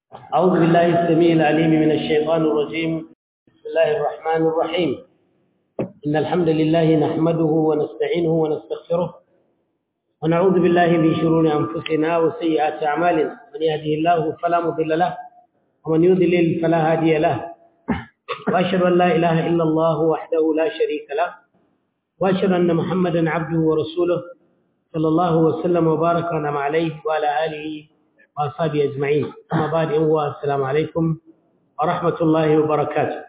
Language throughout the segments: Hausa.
أعوذ بالله السميع العليم من الشيطان الرجيم بسم الله الرحمن الرحيم إن الحمد لله نحمده ونستعينه ونستغفره ونعوذ بالله من شرور أنفسنا وسيئات أعمالنا من يهده الله فلا مضل له ومن يضلل فلا هادي له وأشهد أن لا إله إلا الله وحده لا شريك له وأشهد أن محمدا عبده ورسوله صلى الله وسلم وبارك ونعم عليه وعلى آله وأصحابه أجمعين أما بعد هو السلام عليكم ورحمة الله وبركاته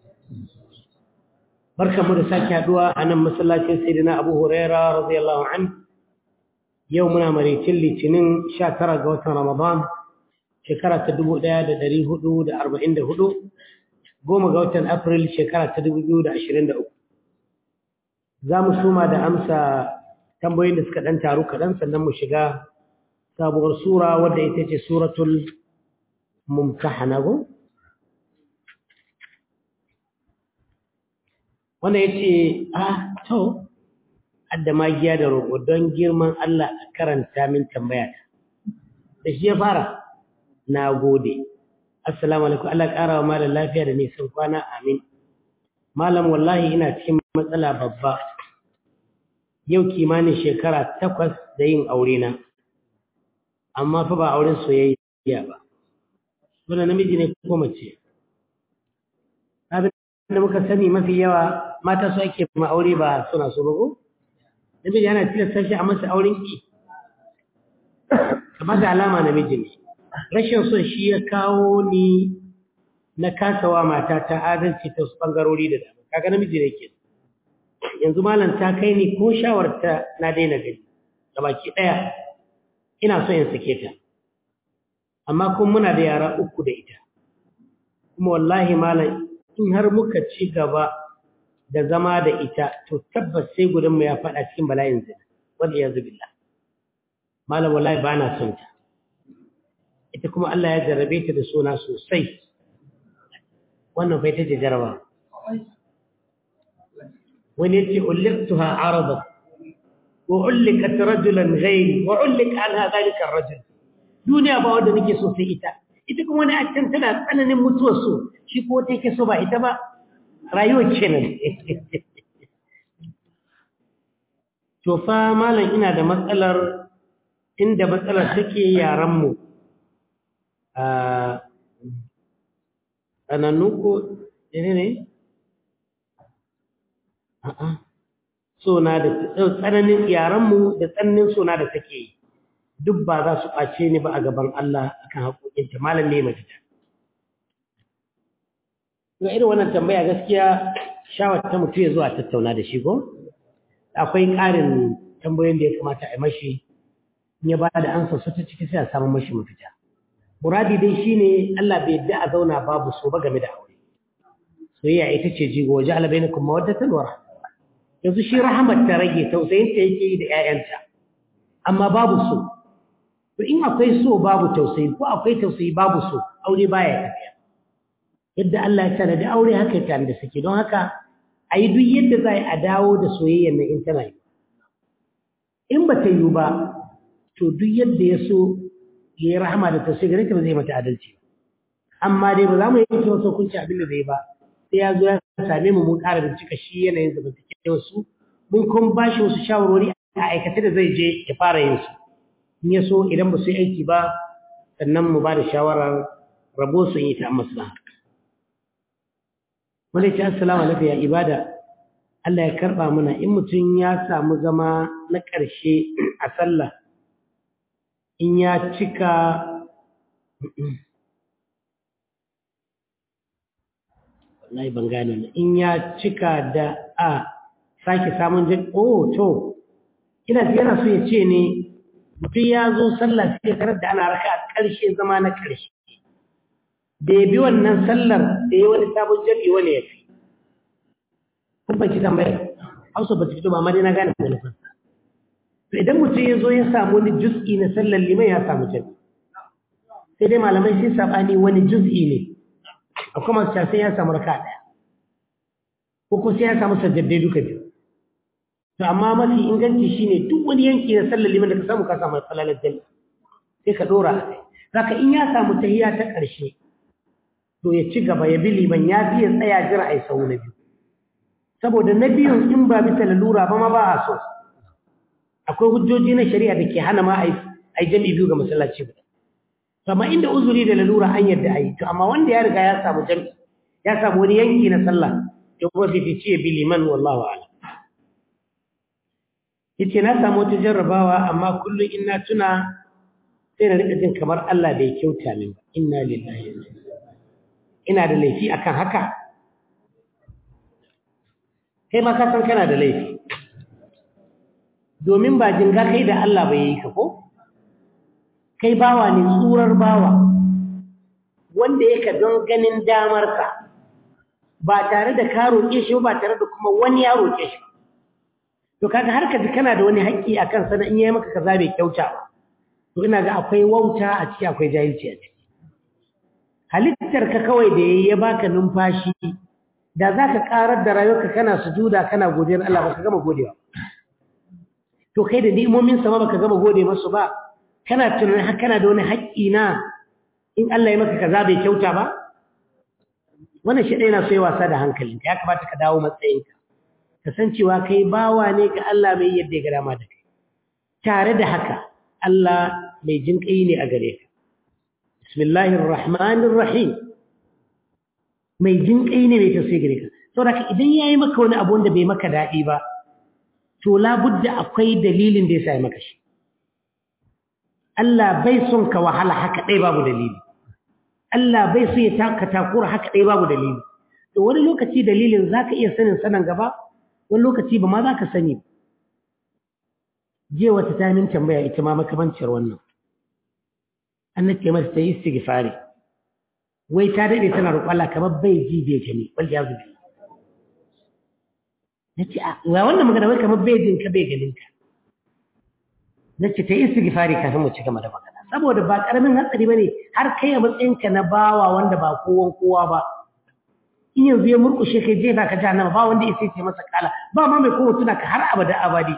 بركة مرساك هدوى أنا مسلاة سيدنا أبو هريرة رضي الله عنه يومنا مريتين لتنين شاكرة قوة رمضان شكرة تدبو دا دا دري هدو دا أربعين دا هدو قوم قوة أبريل شكرة تدبو دا عشرين دا أكو زام سوما دا أمسا tambayoyin da suka ɗan taru kaɗan sannan mu shiga sabuwar sura wadda ita ce suratul mumtahana go wanda ya ce ah to adda magiya da roƙo don girman Allah a karanta min tambaya ta da shi ya fara na gode assalamu alaikum Allah ƙara wa malam lafiya da nisan kwana amin malam wallahi ina cikin matsala babba yau kimanin shekara takwas da yin aure na amma fa ba auren soyayya ba wannan namiji ne ko mace abin da muka sani mafi yawa mata su ake ma aure ba suna so ba ko namiji ana tilasta shi a masa auren ki kamar da alama namiji ne rashin son shi ya kawo ni na kasawa mata ta adalci ta wasu bangarori da dama kaga namiji ne ke yanzu malam ta kai ni ko shawarta na daina gani baki ɗaya ina so in sake ta amma kuma muna da yara uku da ita kuma wallahi malam in har muka ci gaba da zama da ita to tabbas sai gudun mu ya faɗa cikin bala'in zina wanda ya zubilla malam wallahi ba na son ta ita kuma Allah ya jarrabe ta da suna sosai wannan bai ta ce jarabawa wani yace ulliqtuha aradat wa ulliqat rajulan ghayri wa ulliq anha dhalika ar-rajul duniya ba wanda nake so sai ita ita kuma wani accan tana tsananin mutuwar so shi ko ta yake so ba ita ba rayuwar kenan to fa malam ina da matsalar inda matsalar take yaran mu a tsanannu ko ne ne a'a sona da tsananin yaranmu da tsananin sona da take yi duk ba za su ɓace ni ba a gaban Allah akan haƙoƙinta malam ne mace ta ga irin wannan tambaya gaskiya shawar ta mutu ya zuwa tattauna da shi ko akwai ƙarin tambayoyin da ya kamata a yi mashi in ya ba da ansa su ta ciki sai a samu mashi mafita muradi dai shine Allah bai yadda a zauna babu so ba game da aure soyayya ita ce jigo waje alabainakum mawaddatan wa rahmah yanzu shi rahamar ta rage tausayinta yake yi da ‘ya'yanta, amma babu so. To in akwai so babu tausayi ko akwai tausayi babu so, aure baya tafiya. Yadda Allah ya tana da aure haka ya tana da suke, don haka a yi duk yadda za a dawo da soyayyar na in tana yi. In ba ta yi ba, to duk yadda ya so ya yi rahama da tausayi gare ta ba zai mata adalci. Amma dai ba za mu yanke wasu hukunci abin da zai ba, sai ya zo ya same mu mun ƙara bincika shi yanayin zamantakewar su mun kuma ba shi wasu shawarwari a aikace da zai je ya fara yin su in ya so idan ba su yi aiki ba sannan mu ba da shawarar rabo su yi ta maslaha wanda ya ce assalamu alaikum ya ibada Allah ya karɓa mana in mutum ya samu zama na ƙarshe a sallah in ya cika wallahi ban gane ne in ya cika da a sake samun jin oh to ina yana so ya ce ne mutum ya zo sallah sai ya karar da ana raka a ƙarshe zama na ƙarshe da ya bi wannan sallar da ya wani sabon jami'i wani ya fi kun ban ci tambayar hausa ba ta fito ba amma dai na gane da nufinsa to idan mutum ya zo ya samu wani juz'i na sallar liman ya samu jami'i sai dai malamai sai saɓani wani juz'i ne akwai masu sai ya samu raka ɗaya ko ko sai ya samu sajjaddai duka biyu to amma mafi inganci shine duk wani yanki na sallar liman da ka samu ka samu salalar jami'a sai ka dora a kai Saka in ya samu tahiya ta ƙarshe, to ya ci gaba ya bi liman ya fi ya tsaya jira a yi sau na biyu. Saboda na biyun in ba bisa lalura ba ma ba a so. Akwai hujjoji na shari'a da ke hana ma a yi jam'i biyu ga masallaci guda. Amma inda uzuri da lalura an yadda a yi, to amma wanda ya riga ya samu jam'i, ya samu wani yanki na sallah, ya kuma fifici ya bi liman wallahu a'lam. yace na samu wata jarrabawa amma kullum in na tuna sai na rika jin kamar Allah bai kyauta min ba inna lillahi ina da laifi akan haka kai ma ka san kana da laifi domin ba jinga kai da Allah bai yi ka ko kai bawa ne tsurar bawa wanda yake don ganin damar ka ba tare da ka roƙe shi ba tare da kuma wani ya roƙe shi to kaga har ka ji kana da wani haƙƙi a kansa na in yayi maka kaza bai kyauta ba to ina ga akwai wauta a ciki akwai jahilci a ciki halittar ka kawai da yayi ya baka numfashi da zaka karar da rayuwarka kana sujuda kana godiyar Allah baka gama godewa to kai da ni'imomin sa ma baka gama gode masu ba kana tunanin har kana da wani haƙƙi na in Allah ya maka kaza bai kyauta ba wannan shi ɗaya na so ya wasa da hankalinka ya kamata ka dawo matsayinka kasancewa kai bawa ne ga Allah mai yadda ya ga dama da kai tare da haka Allah mai jin kai ne a gare ka bismillahir rahmanir rahim mai jin kai ne mai tausayi gare ka saboda idan yayi maka wani abu wanda bai maka dadi ba to labudda akwai dalilin da yasa ya maka shi Allah bai son ka wahala haka dai babu dalili Allah bai so ya taka takura haka dai babu dalili to wani lokaci dalilin zaka iya sanin sanan gaba wani lokaci ba ma za ka sani je wata ta min tambaya ita ma makamancin wannan an nake mata ta yi istighfari wai ta dade tana roƙon Allah kamar bai ji bai gani wal ya zubi nace a wa wannan magana wai kamar bai jin ka bai ganin ka nace ta yi istighfari kafin mu ci gaba da magana saboda ba karamin hatsari bane har kai a matsayinka na bawa wanda ba kowan kowa ba in yanzu ya murkushe kai jefa ka jahannama ba wanda ya ce masa kala ba ma mai kowa tuna ka har abada abadi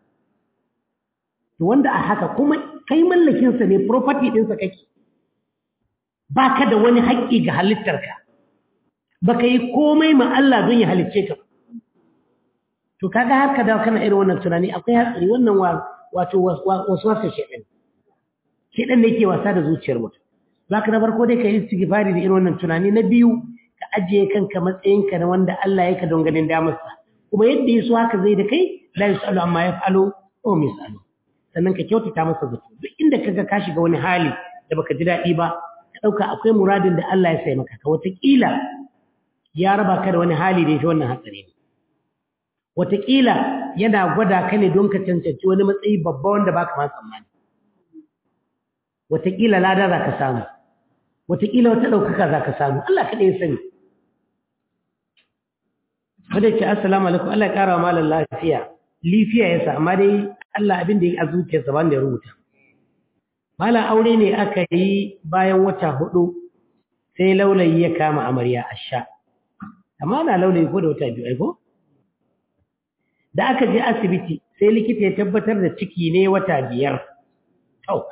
to wanda a haka kuma kai mallakinsa ne property ɗinsa kake ba ka da wani haƙƙi ga halittarka ba ka yi komai ma Allah don ya halicce ka to kaga har ka dawo kana irin wannan tunani akwai hatsari wannan wato wasu wasa shaɗan shaɗan ne ke wasa da zuciyar mutum za ka na farko dai ka yi istighfari da irin wannan tunani na biyu ka ajiye kanka matsayinka na wanda Allah ya ka don ganin damarsa kuma yadda ya so haka zai da kai la yusalu amma yaf'alu wa misalu sannan ka kyautata masa zato duk inda kaga ka shiga wani hali da baka ji daɗi ba ka ɗauka akwai muradin da Allah ya sai maka ka wataƙila ya raba ka da wani hali da ya fi wannan hatsari ne wataƙila yana gwada ka ne don ka cancanci wani matsayi babba wanda baka ma tsammani wataƙila lada za ka samu wataƙila wata ɗaukaka za ka samu Allah kaɗai ya sani wadda ce assalamu alaikum Allah ya ƙara wa malar lafiya lifiya ya sa amma dai Allah abin da ya a zuciyarsa ban da ya rubuta malar aure ne aka yi bayan wata hudu sai laulayi ya kama amarya a sha amma na laulayi ko da wata biyu aiko da aka je asibiti sai likita ya tabbatar da ciki ne wata biyar au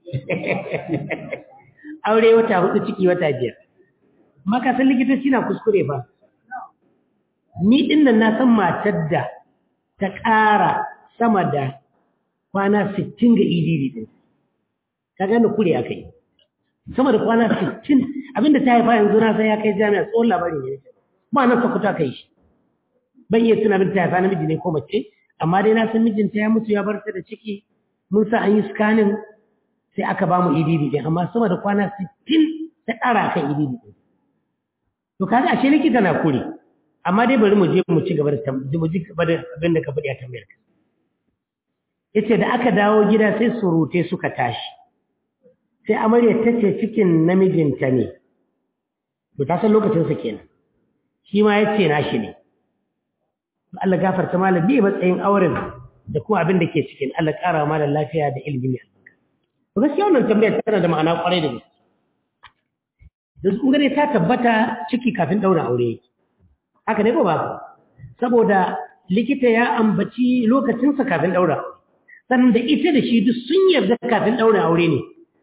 aure wata hudu ciki wata biyar maka san likitoci na kuskure ba ni din nan na san matar da ta ƙara sama da kwana 60 ga idiri din ka gane kure aka yi sama da kwana 60 abinda ta haifa yanzu na san ya kai jami'a tsohon labarin ne ba nan sakuta kai shi ban iya tuna abin ta haifa namiji ne ko mace amma dai na san mijinta ya mutu ya bar ta da ciki mun sa an yi scanning sai aka ba mu EDD din amma sama da kwana 60 ta ƙara kan EDD din to kaga ashe likita na kure amma dai bari mu je mu ci gaba da mu ji gaba da abin da ka faɗi a tambayar ka yace da aka dawo gida sai surute suka tashi sai amarya ta ce cikin namijinta ne to ta san lokacin sa kenan shi ma yace nashi ne Allah gafarta malam bi matsayin auren da kuma abin da ke cikin Allah ƙara malam lafiya da ilimi to gaskiya wannan tambayar tana da ma'ana kwarai da gaske da su gane ta tabbata ciki kafin daura aure yake haka ne ko ba saboda likita ya ambaci lokacinsa kafin daura sannan da ita da shi duk sun yarda kafin daura aure ne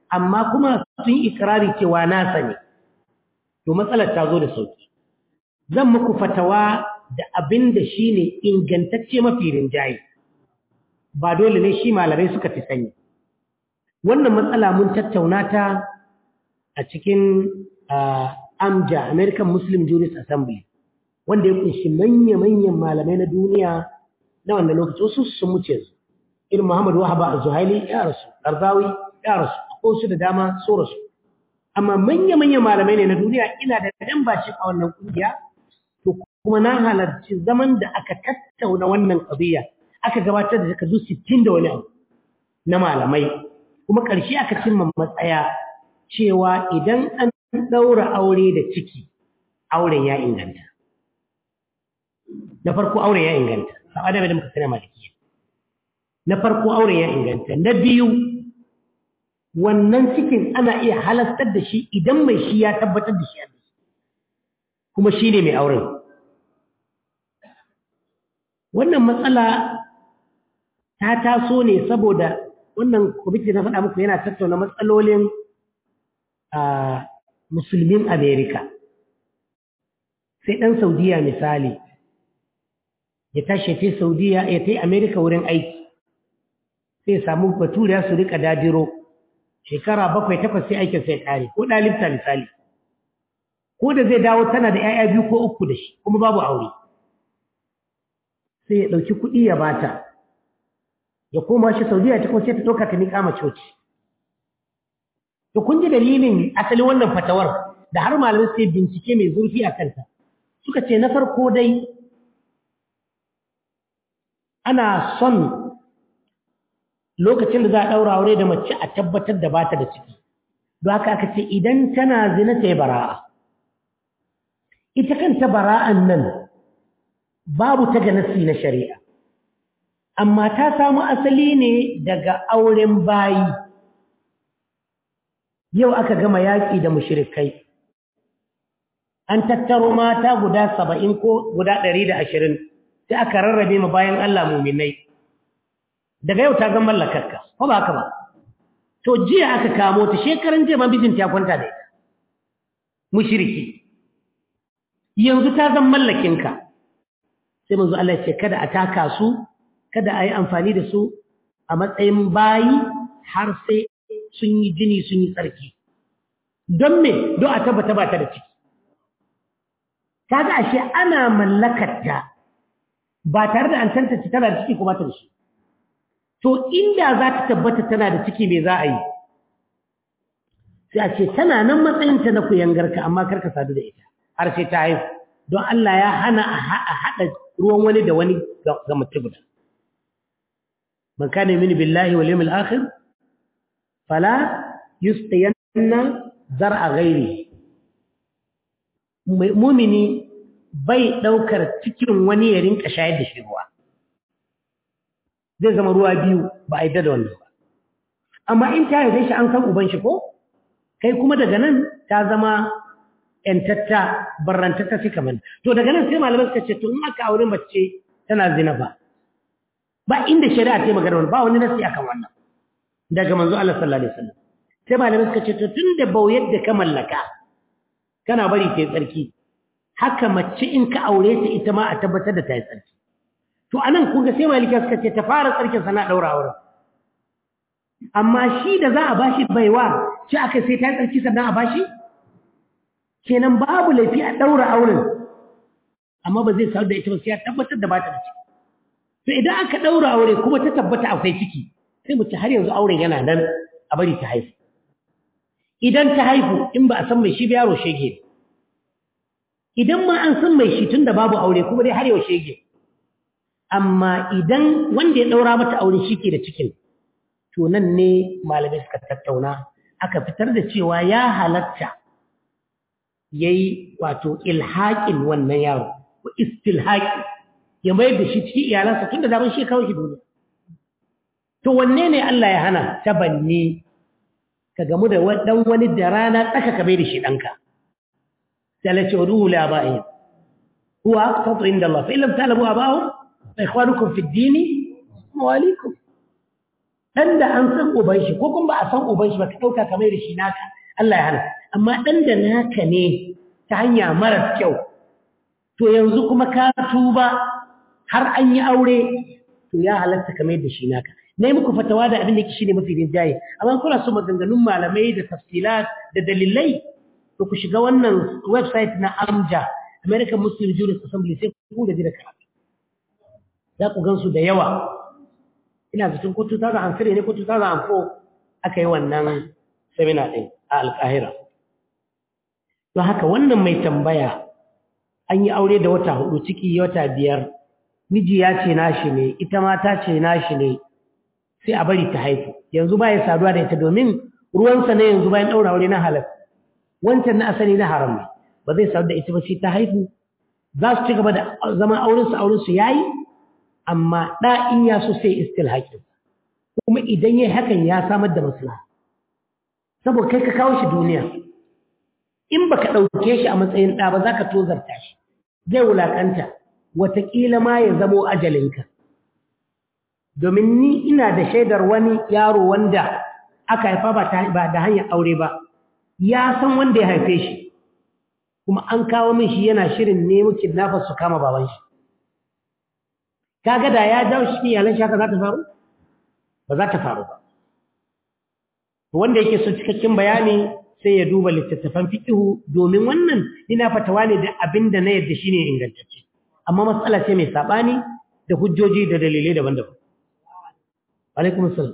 amma kuma sun ikirari cewa nasa ne to matsalar ta zo da sauki zan muku fatawa da abin da shi ne ingantacce mafi rinjaye ba dole ne shi malamai suka fi sani wannan matsala mun tattauna ta a cikin amja american muslim jurist assembly wanda ya kunshi manya-manyan malamai na duniya na wanda lokaci wasu sun muce su irin muhammadu wahaba a zuhaili ya rasu arzawi ya rasu ko su da dama so rasu amma manya-manyan malamai ne na duniya ina da ɗan bashi a wannan ƙungiya to kuma na halarci zaman da aka tattauna wannan ƙabiya aka gabatar da takardu sittin da wani abu na malamai kuma ƙarshe aka cimma matsaya cewa idan an ɗaura aure da ciki auren ya inganta na farko auren ya inganta sa'a da muka sani malikiya na farko auren ya inganta na biyu wannan cikin ana iya halastar da shi idan mai shi ya tabbatar da shi kuma shi ne mai auren wannan matsala ta taso ne saboda wannan kwamiti na faɗa muku yana tattauna matsalolin musulmin amerika sai ɗan saudiya misali ya tashi ta saudiya ya ta amerika wurin aiki sai samu baturiya su rika dajiro shekara bakwai takwas sai aikin sai kare ko ɗalibta misali ko da zai dawo tana da 'ya'ya biyu ko uku da shi kuma babu aure sai ya ɗauki kuɗi ya bata ya koma shi saudiya ta kuma sai ta ɗauka ta miƙa ma coci to kun ji dalilin asalin wannan fatawar da har malamai sai bincike mai zurfi a kanta suka ce na farko dai ana son lokacin da za a ɗaura aure da mace a tabbatar da bata da ciki don haka aka ce idan tana zina ta yi bara'a ita kanta bara'an nan babu ta ga nasi na shari'a amma ta samu asali ne daga auren bayi yau aka gama yaƙi da mushrikai an tattaro mata guda saba'in ko guda ɗari da ashirin sai aka rarrabe ma bayan Allah muminai daga yau ta ga mallakarka ko ba haka ba to jiya aka kamo ta shekaran jiya ma bijinta ya kwanta da ita mushriki yanzu ta zan mallakinka sai manzo Allah ya ce kada a taka su kada a yi amfani da su a matsayin bayi har sai sun yi jini sun yi tsarki don me don a tabbata ba ta da ciki kaga ashe ana mallakarta ba tare da an tantance tana da ciki ko ba ta da shi to inda za ta tabbata tana da ciki me za a yi sai a ce tana nan matsayinta na kuyangarka amma karka sadu da ita har sai ta haihu don Allah ya hana a haɗa ruwan wani da wani ga mutum guda man kana yuminu billahi wal yawmil akhir fala yustayanna zar'a ghairi mu'mini bai daukar cikin wani ya rinka shayar da shi ruwa zai zama ruwa biyu ba a yi da wannan ba amma in ta yi shi an san uban shi ko kai kuma daga nan ta zama ‘yantatta barrantatta suka mani. To daga nan sai malamai suka ce, to in aka aure mace tana zina ba. Ba inda shari'a ta magana wani ba wani nasi akan wannan. Daga manzo Allah sallallahu alaihi wasallam. Sai malamai suka ce, to tun da bau yadda ka mallaka, kana bari ta yi tsarki. Haka mace in ka aure ta ita ma a tabbatar da ta yi tsarki. To anan kun ga sai malika suka ce ta fara tsarkin sana daura auren. Amma shi da za a bashi baiwa, shi aka sai ta yi tsarki sannan a bashi? kenan babu laifi a ɗaura auren amma ba zai sadu da ita ba sai ya tabbatar da bata da ciki to idan aka ɗaura aure kuma ta tabbata akwai ciki sai mu ci har yanzu auren yana nan a bari ta haihu idan ta haihu in ba a san mai shi ba yaro shege idan ma an san mai shi tunda babu aure kuma dai har yau shege amma idan wanda ya ɗaura mata aure shi ke da cikin to nan ne malamai suka tattauna aka fitar da cewa ya halatta ya yi wato ilhaƙin wannan yaro ko istilhaƙi ya mayar da shi cikin iyalansa tun da zaman shi kawo shi duniya to wanne ne Allah ya hana ta banne ka gamu da ɗan wani da rana tsaka ka bai da shi ɗanka sai Allah ce ruhu la ba'i huwa aqsatu inda Allah fa illam ta'lamu aba'ahum fa ikhwanukum fi ad-din mawalikum dan da an san uban shi ko kuma ba a san uban shi ba ka dauka kamar da shi naka Allah ya hana amma dan da naka ne ta hanya mara kyau to yanzu kuma ka tuba har an yi aure to ya halatta kamar da shi naka na yi muku fatawa da abin da shi ne mafi rinjaye amma kuna so maganganun malamai da tafsilat da dalilai to ku shiga wannan website na amja american muslim juris assembly sai ku gaji da karatu za ku gansu da yawa ina zaton ko 2003 ne ko 2004 aka yi wannan seminar ɗin a alƙahira don haka wannan mai tambaya an yi aure da wata hudu ciki wata biyar miji ya ce nashi ne ita mata ce nashi ne sai a bari ta haifu yanzu ba ya saduwa da ita domin ruwansa ne yanzu bayan ɗaura aure na halal wancan na asali na haram ne ba zai sadu da ita ba sai ta haifu za su ci gaba da zama aurensu aurensu ya yi amma ɗa in ya so sai istil haƙin kuma idan ya hakan ya samar da maslaha saboda kai ka kawo shi duniya in ba ka ɗauke shi a matsayin ɗa ba za ka tozarta shi zai wulaƙanta wataƙila ma ya zamo ajalinka domin ni ina da shaidar wani yaro wanda aka haifa ba da hanyar aure ba ya san wanda ya haife shi kuma an kawo min shi yana shirin nemo kidnappers su kama baban shi kaga da ya jawo shi iyalan shi haka za ta faru ba za ta faru ba wanda yake so cikakken bayani sai ya duba littattafan fiqhu domin wannan ina fatawa ne da abinda na yadda shine ingantacce amma matsala ce mai sabani da hujjoji da dalilai daban-daban alaikum assalam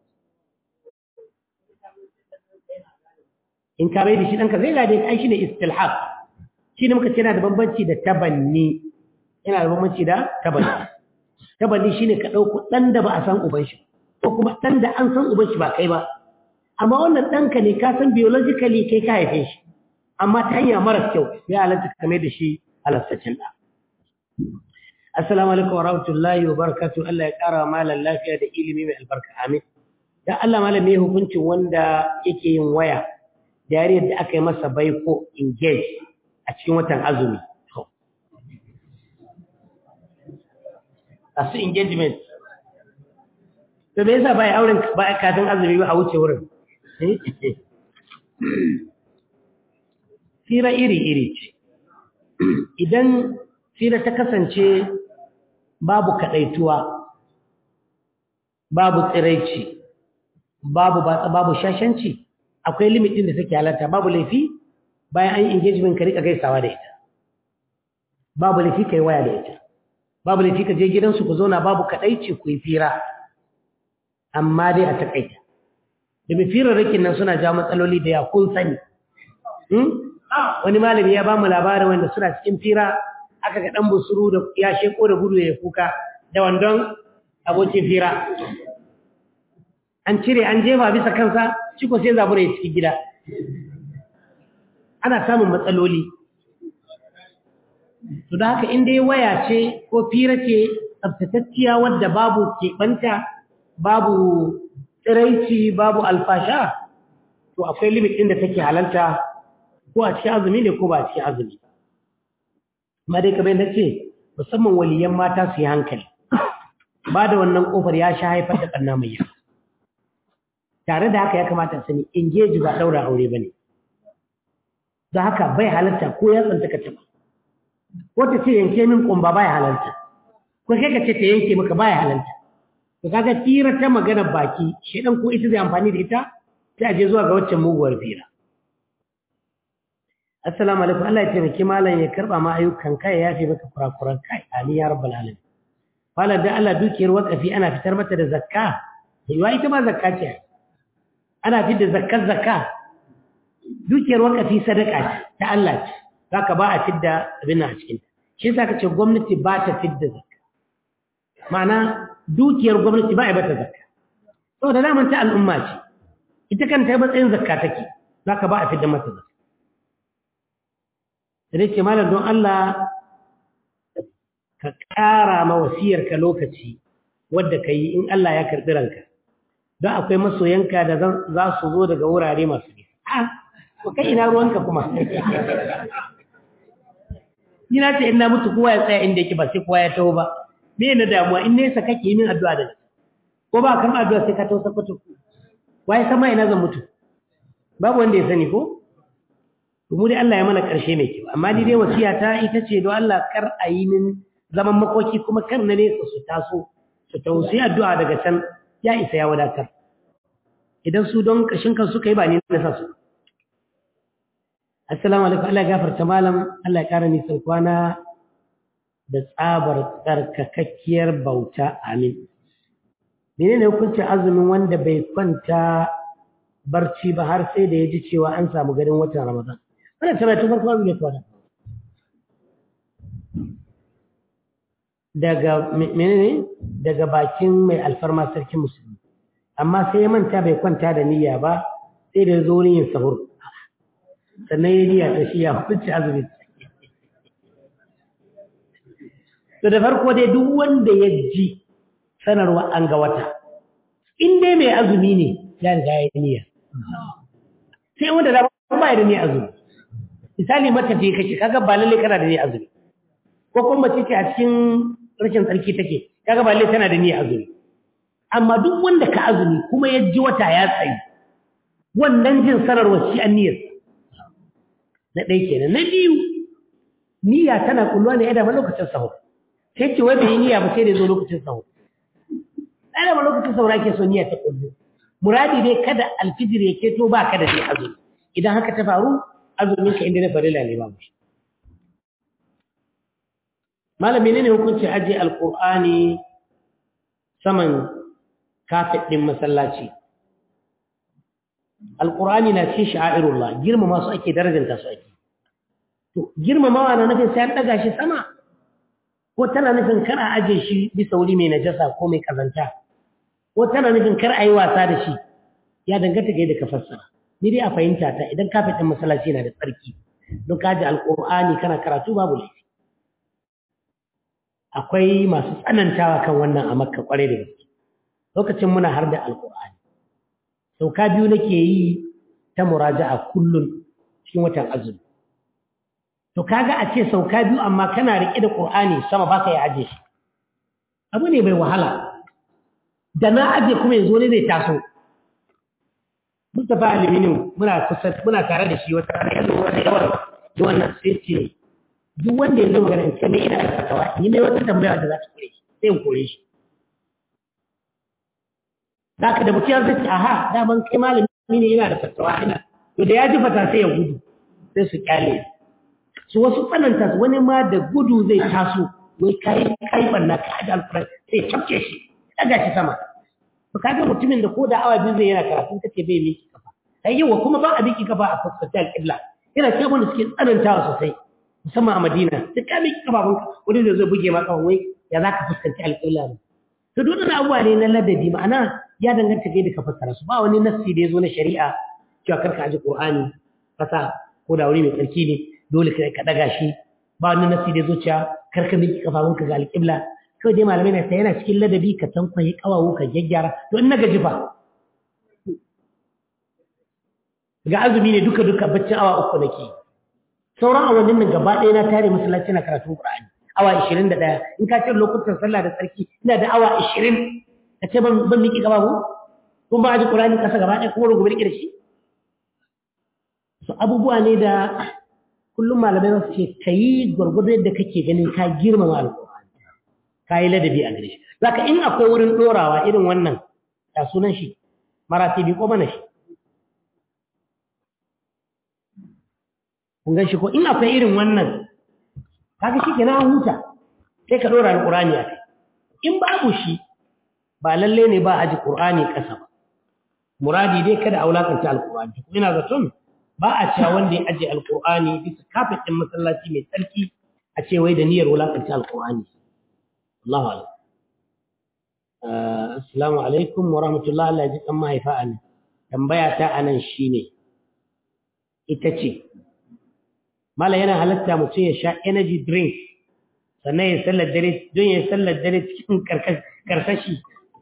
in ka bai da shi ɗanka zai gade ai shine istilhaq shi ne muka ce yana da bambanci da tabanni yana da bambanci da tabanni tabanni shine ka ɗauko ɗan da ba a san uban shi ko kuma ɗan da an san uban shi ba kai ba amma wannan ɗanka ne ka san biologically kai ka haife shi amma ta hanya mara kyau ya halatta ka mai da shi halastaccen ɗa assalamu alaikum wa rahmatullahi wa barakatuh Allah ya ƙara malam lafiya da ilimi mai albarka amin dan Allah malam me hukuncin wanda yake yin waya da yariyar da aka yi masa baiko engage a cikin watan azumi a su engagement to me yasa bai auren ba kafin azumi ba a wuce wurin fira iri-iri ce idan fira ta kasance babu kaɗaituwa babu tsiraici babu batsa babu shashanci akwai limit din da take halarta babu laifi bayan an yi engagement ka rika gaisawa da ita babu laifi kai waya da ita babu laifi ka je gidansu ku zauna babu kadaici ku yi fira amma dai a takaita domin firarrakin nan suna jawo matsaloli da ya kun sani wani malami ya ba mu labarin wanda suna cikin fira aka ga dan busuru da ya sheko da gudu ya kuka da wandon abokin fira an cire an jefa bisa kansa shi ko sai zabura ya cikin gida ana samun matsaloli to da haka inda ya waya ce ko fira ce tsabtatacciya wadda babu keɓanta babu tsiraici babu alfasha to akwai limit ɗin da take halalta ko a cikin azumi ne ko ba a cikin azumi amma dai kamar yadda ce musamman waliyan mata su yi hankali ba da wannan kofar ya sha haifar da ɓanna mai yawa tare da haka ya kamata sani engage ba daura aure bane da haka bai halarta ko ya tsanta ka taba ko ta ce yanke min kumba bai halarta ko kai ka ce ta yanke maka bai halarta to kaga tira ta magana baki shedan ko ita zai amfani da ita sai a je zuwa ga waccan muguwar fira assalamu alaikum Allah ya taimake malam ya karba ma ayyukan kai ya yafe maka kurakuran kai amin ya rabbal alamin fala da Allah dukiyar wakafi ana fitar mata da zakka yiwa ita ma zakka ce ana fidda zakkar zakka dukiyar wakafi sadaka ce ta Allah ce zaka ba a fidda abin a cikin shi yasa kace gwamnati ba ta fidda zakka ma'ana dukiyar gwamnati ba a bata zakka saboda naman ta al'umma ce ita kanta matsayin zakka take zaka ba a fidda mata zakka sai ce malam don Allah ka ƙara ma wasiyarka lokaci wadda ka yi in Allah ya karɓi ranka don akwai masoyanka da za su zo daga wurare masu nisa. Ah, ko kai ina ruwanka kuma. Ina ce ina mutu kowa ya tsaya inda yake ba sai kowa ya taho ba. Me na damuwa in nesa kake yi min addu'a da ko ba kan addu'a sai ka tausa fito wai sama ina zan mutu babu wanda ya sani ko mu dai Allah ya mana karshe mai kyau amma ni dai wasiya ta ita ce don Allah kar a yi min zaman makoki kuma kar na nesa su taso su tausi addu'a daga can ya isa ya wadatar idan su don kashin kan suka yi ba ni na sa su assalamu alaikum Allah ya gafarta malam Allah ya kara nisan kwana da tsabar tsarkakakkiyar bauta amin menene hukuncin azumin wanda bai kwanta barci ba har sai da ya ji cewa an samu garin watan ramadan wannan tana tun farko azumin kwana daga menene daga bakin mai alfarma sarkin musulmi amma sai ya manta bai kwanta da niyya ba sai da zo yin sahur sannan ya niyya ta shi ya hukunci azumin to da farko dai duk wanda ya ji sanarwa an ga wata in dai mai azumi ne ya riga ya yi niyya sai wanda da ba ya da niyya azumi misali mata ce kake kaga ba lalle kana da niyya azumi ko kuma mace ce a cikin rashin tsarki take kaga ba lalle tana da niyya azumi amma duk wanda ka azumi kuma ya ji wata ya tsayi wannan jin sanarwa shi an niyyar na ɗaya kenan na biyu niyya tana kulluwa ne ya dama lokacin sahur sai ce wai bai yi niyya ba sai da zo lokacin sahur ai da lokacin sahur ake so niyya ta kullu muradi dai kada alfijir ya keto ba ka da shi azumi idan haka ta faru azumin ka inda na farila ne babu shi malam menene hukunci aje alqur'ani saman kafet din masallaci alqur'ani na cikin sha'airullah girmama su ake darajanta su ake to girmamawa na nufin sai an daga shi sama ko tana nufin kar a aje shi bisa wuri mai najasa ko mai kazanta ko tana nufin kar a yi wasa da shi ya danganta ga yadda ka fassara ni dai a fahimta ta idan kafin ɗin masallaci yana da tsarki don ka ji alƙur'ani kana karatu babu laifi akwai masu tsanantawa kan wannan a makka kwarai da gaske lokacin muna har da alƙur'ani sauka biyu nake yi ta muraja'a kullum cikin watan azumi to kaga a ce sauka biyu amma kana rike da Qur'ani sama ba ka yi aje shi abu ne mai wahala da na aje kuma yanzu ne zai taso Mustafa Aliminu muna kusa muna tare da shi wata rana yanzu wani yawar da wannan sai ce duk wanda yanzu magana in kame ina da fatawa ni mai wata tambaya da za ta kore shi sai in kore shi Zaka da mutum ya zai ce aha daman kai malami ne yana da fatawa ina to da ya ji fata sai ya gudu sai su kyale su wasu tsananta su wani ma da gudu zai taso wai kai kai banna ka aje alquran sai tafke shi daga shi sama to kaga mutumin da ko da awa biyu zai yana karatu kace bai miki kafa sai yawa kuma ba a miki kafa a fuskar alqibla yana cewa wanda suke tsanantawa sosai musamman a Madina duk ka miki kafafun wani da zai buge maka wai ya zaka fuskanci alqibla ne to duk wani abuwa ne na ladabi ma'ana ya danganta ga yadda ka fassara su ba wani nassi da ya zo na shari'a cewa karka aje qur'ani kasa ko da wuri mai tsarki ne dole ka daga shi ba wani nasi da zuciya kar ka miki kafafunka ga alƙibla kawai dai malamai na yana cikin ladabi ka tankwaye kawawu ka gyaggyara to in na gaji fa ga azumi ne duka duka baccin awa uku nake sauran awannin nan gaba ɗaya na tare masallaci na karatun qur'ani awa 21 in ka ce lokutan sallah da tsarki ina da awa 20 ka ce ban ban miki kafafu kun ba aji qur'ani kasa gaba ɗaya kuma rubuce da shi so abubuwa ne da kullum malamai su ce ka yi gwargwado yadda kake ganin ka girmama alƙur'ani ka yi ladabi a gare shi zaka in akwai wurin ɗorawa irin wannan ya sunan shi maratibi ko mana shi kun gan shi ko in akwai irin wannan kaga shi kenan huta sai ka ɗora alƙur'ani a kai in babu shi ba lalle ne ba aji ƙur'ani ƙasa ba muradi dai kada a wulakanta alƙur'ani ina zaton ba a cewa wanda ya aje alkur'ani bisa kafin ɗin masallaci mai tsarki a ce wai da niyyar wulakanci alkur'ani Allahu alam assalamu alaikum wa rahmatullah Allah ya ji kan mahaifa a tambaya ta a nan shine ita ce mala yana halatta mutum ya sha energy drink sannan ya sallar dare don ya sallar dare cikin karsashi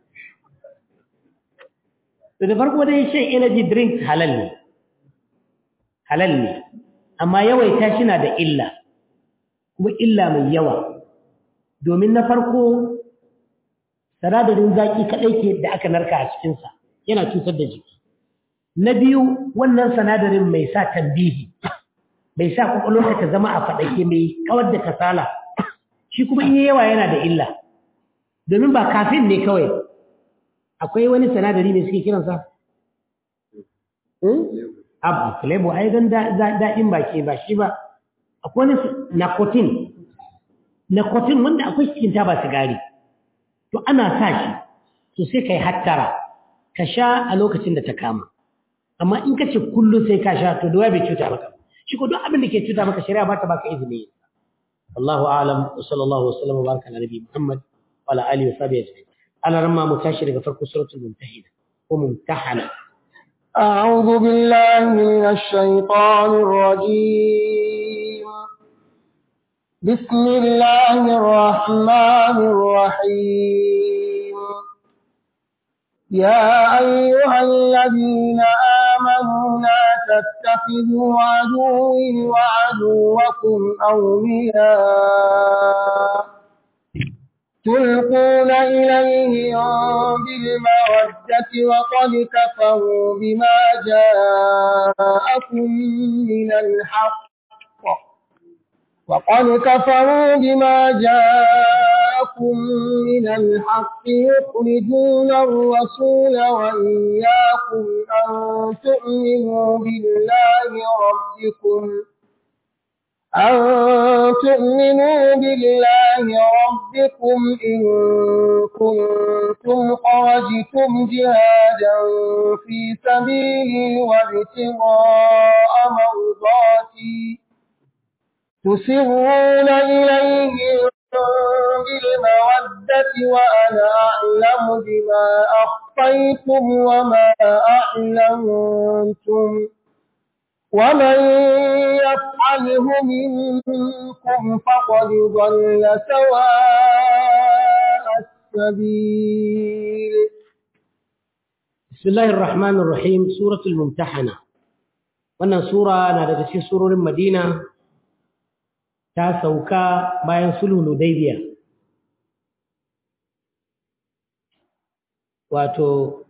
da farko dai shan energy drink halal ne halal ne amma yawaita shi na da illa kuma illa mai yawa domin na farko sinadarin zaki kaɗai ke da aka narka a cikinsa yana cutar da jiki na biyu wannan sinadarin mai sa tambihi mai sa kwakwalwarka ta zama a faɗake mai kawar da kasala shi kuma in yawa yana da illa domin ba kafin ne kawai akwai wani sinadari mai suke kiransa abu filebo ai don daɗin baki ba shi ba akwai wani nakotin nakotin wanda akwai cikin taba sigari to ana sa shi to sai ka yi hattara ka sha a lokacin da ta kama amma in ka ce kullum sai ka sha to da bai cuta maka shi ko duk abin da ke cuta maka shari'a ba ta baka izini wallahu a'lam wa sallallahu wa sallam wa baraka ala nabi muhammad wa ala alihi wa sahbihi ajma'in ala ramma mu tashi daga farko suratul mumtahina ko mumtahana أعوذ بالله من الشيطان الرجيم بسم الله الرحمن الرحيم يا أيها الذين آمنوا لا تتخذوا عدوي وعدوكم أولياء تلقون إليهم بالمودة وقد كفروا بما جاءكم من الحق وقد كفروا بما جاءكم من الحق يخرجون الرسول وإياكم أن تؤمنوا بالله ربكم أن تؤمنوا بالله ربكم إن كنتم خرجتم جهادا في سبيلي وابتغاء مرضاتي تسرون إليه بالمودة وأنا أعلم بما أخفيتم وما أعلنتم ومن يفعله منكم فقد ضل سواء السبيل بسم الله الرحمن الرحيم سورة الممتحنة wannan sura na daga cikin surorin Madina ta sauka bayan sulhu Hudaybiya wato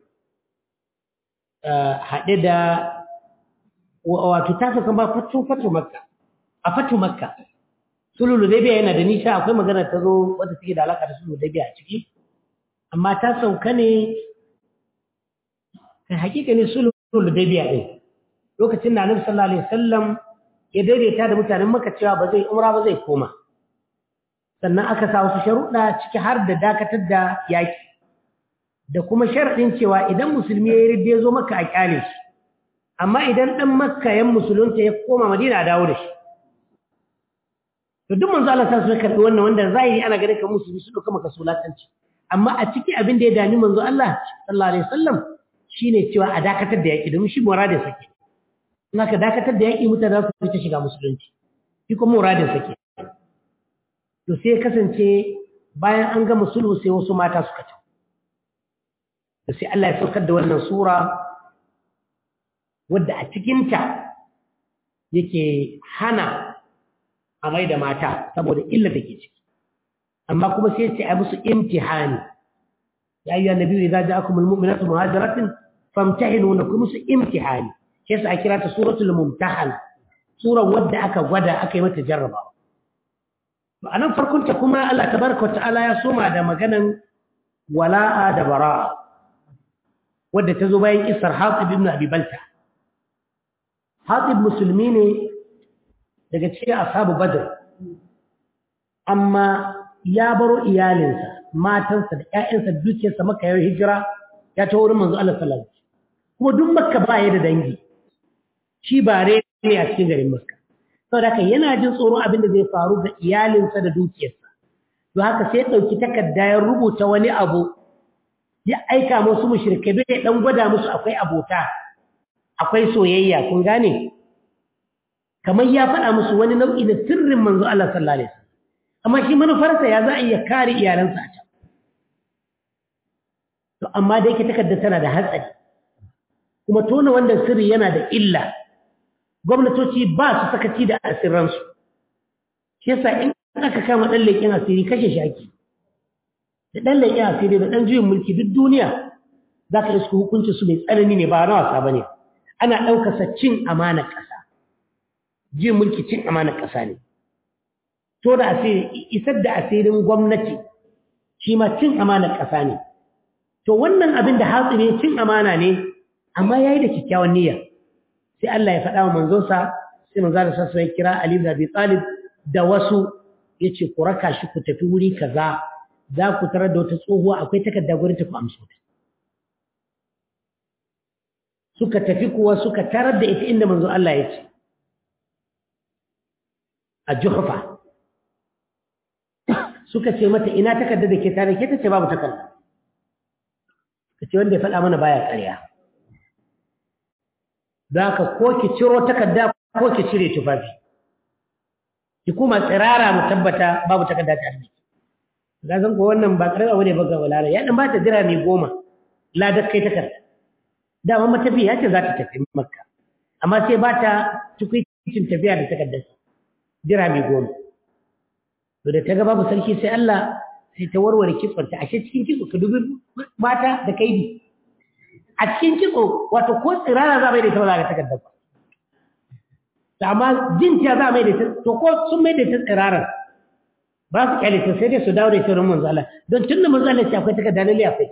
haɗe da wato ta sauka ba fatu fatu makka a fatu makka sulhu Hudaybiya yana da nisa akwai magana ta zo wadda take da alaka da sulhu Hudaybiya a ciki amma ta sauka ne kai hakika ne sulhu Hudaybiya din lokacin da Annabi sallallahu alaihi wasallam ya daidaita da mutanen Makka cewa ba zai umra ba zai koma sannan aka sa wasu sharuɗa ciki har da dakatar da yaki da kuma sharadin cewa idan musulmi ya yi ya zo Makka a kyale shi amma idan dan Makka yan musulunta ya koma Madina a dawo da shi to duk manzo Allah sai su karbi wannan wanda zahiri ana ganin kan musulmi su dauka maka sulatanci amma a ciki abin da ya dami manzo Allah sallallahu alaihi wasallam shine cewa a dakatar da yaki domin shi muradin sake in aka dakatar da yaki mutane za su fita shiga musulunci shi kuma muradin sake to sai kasance bayan an gama sulhu sai wasu mata suka ta to sai Allah ya saukar da wannan sura wadda a cikinta yake hana a mai da mata saboda illa da ke ciki amma kuma sai ce a musu imtihani ya yi annabi idza ja'akumul mu'minatu muhajiratin famtahinuna kuma musu imtihani sai yasa a kira ta suratul mumtahana sura wadda aka gwada aka yi mata jarrabawa to anan farkon ta kuma Allah tabaraka wa ta'ala ya soma da maganan wala'a da bara'a wadda ta zo bayan kisar Hatib ibn Abi Balta Hatib musulmi ne daga cikin ashabu Badr amma ya baro iyalinsa matansa da ƴaƴansa dukiyarsa maka yau hijira ya ta wurin manzo Allah sallallahu alaihi wasallam kuma duk makka ba ya da dangi shi ba ne a cikin garin makka saboda haka yana jin tsoro abin da zai faru ga iyalinsa da dukiyarsa to haka sai ɗauki takarda ya rubuta wani abu ya aika musu mushrikai bai dan gwada musu akwai abota akwai soyayya kun gane kamar ya faɗa musu wani nau'i na sirrin manzo Allah sallallahu alaihi wasallam amma shi manufarsa ya za a iya kare iyalansa a can to amma da yake takarda tana da hatsari kuma tona wannan sirri yana da illa gwamnatoci ba su sakaci da asirransu shi yasa in aka kama ɗan leƙen asiri kashe shi ake da ɗan leƙi asiri da ɗan juyin mulki duk duniya za ka iska hukuncin su mai tsanani ne ba na wasa ba ne ana ɗaukasa cin amanar ƙasa juyin mulki cin amanar ƙasa ne to da asiri isar da asirin gwamnati shi ma cin amanar ƙasa ne to wannan abin da hatsi ne cin amana ne amma ya yi da kyakkyawan niyya sai Allah ya faɗa wa manzonsa sai manzo da sassa ya kira Ali da Abi Talib da wasu yace ku raka shi ku tafi wuri kaza za ku tarar da wata tsohuwa akwai takarda gurin ta ku amso ta suka tafi kuwa suka tarar da ita inda manzo Allah ya ce a Juhfa suka ce mata ina takarda da ke tare ke ta ce babu takarda kace wanda ya faɗa mana baya ƙarya za ka ko ki ciro takarda ko ki cire tufafi ki kuma tsirara mu tabbata babu takarda ta arziki ga zan ko wannan ba karama bane ba ga walara ya dan ba ta jira mai goma ladar kai takarda dama matafi ya ce za ta tafi makka amma sai ba ta tukwicin tafiya da takardar jira mai goma to da ta ga babu sarki sai Allah sai ta warware kitsonta ashe cikin kitso ka dubi mata da kaidi a cikin kitso wato ko tsirara za mai da ita ba za ka takardar ba amma jin ta za mai da ita to ko sun mai da ita tsirarar ba su kyale ta sai dai su dawo da ita manzo Allah don tun da manzo Allah ya akwai takarda lalle akwai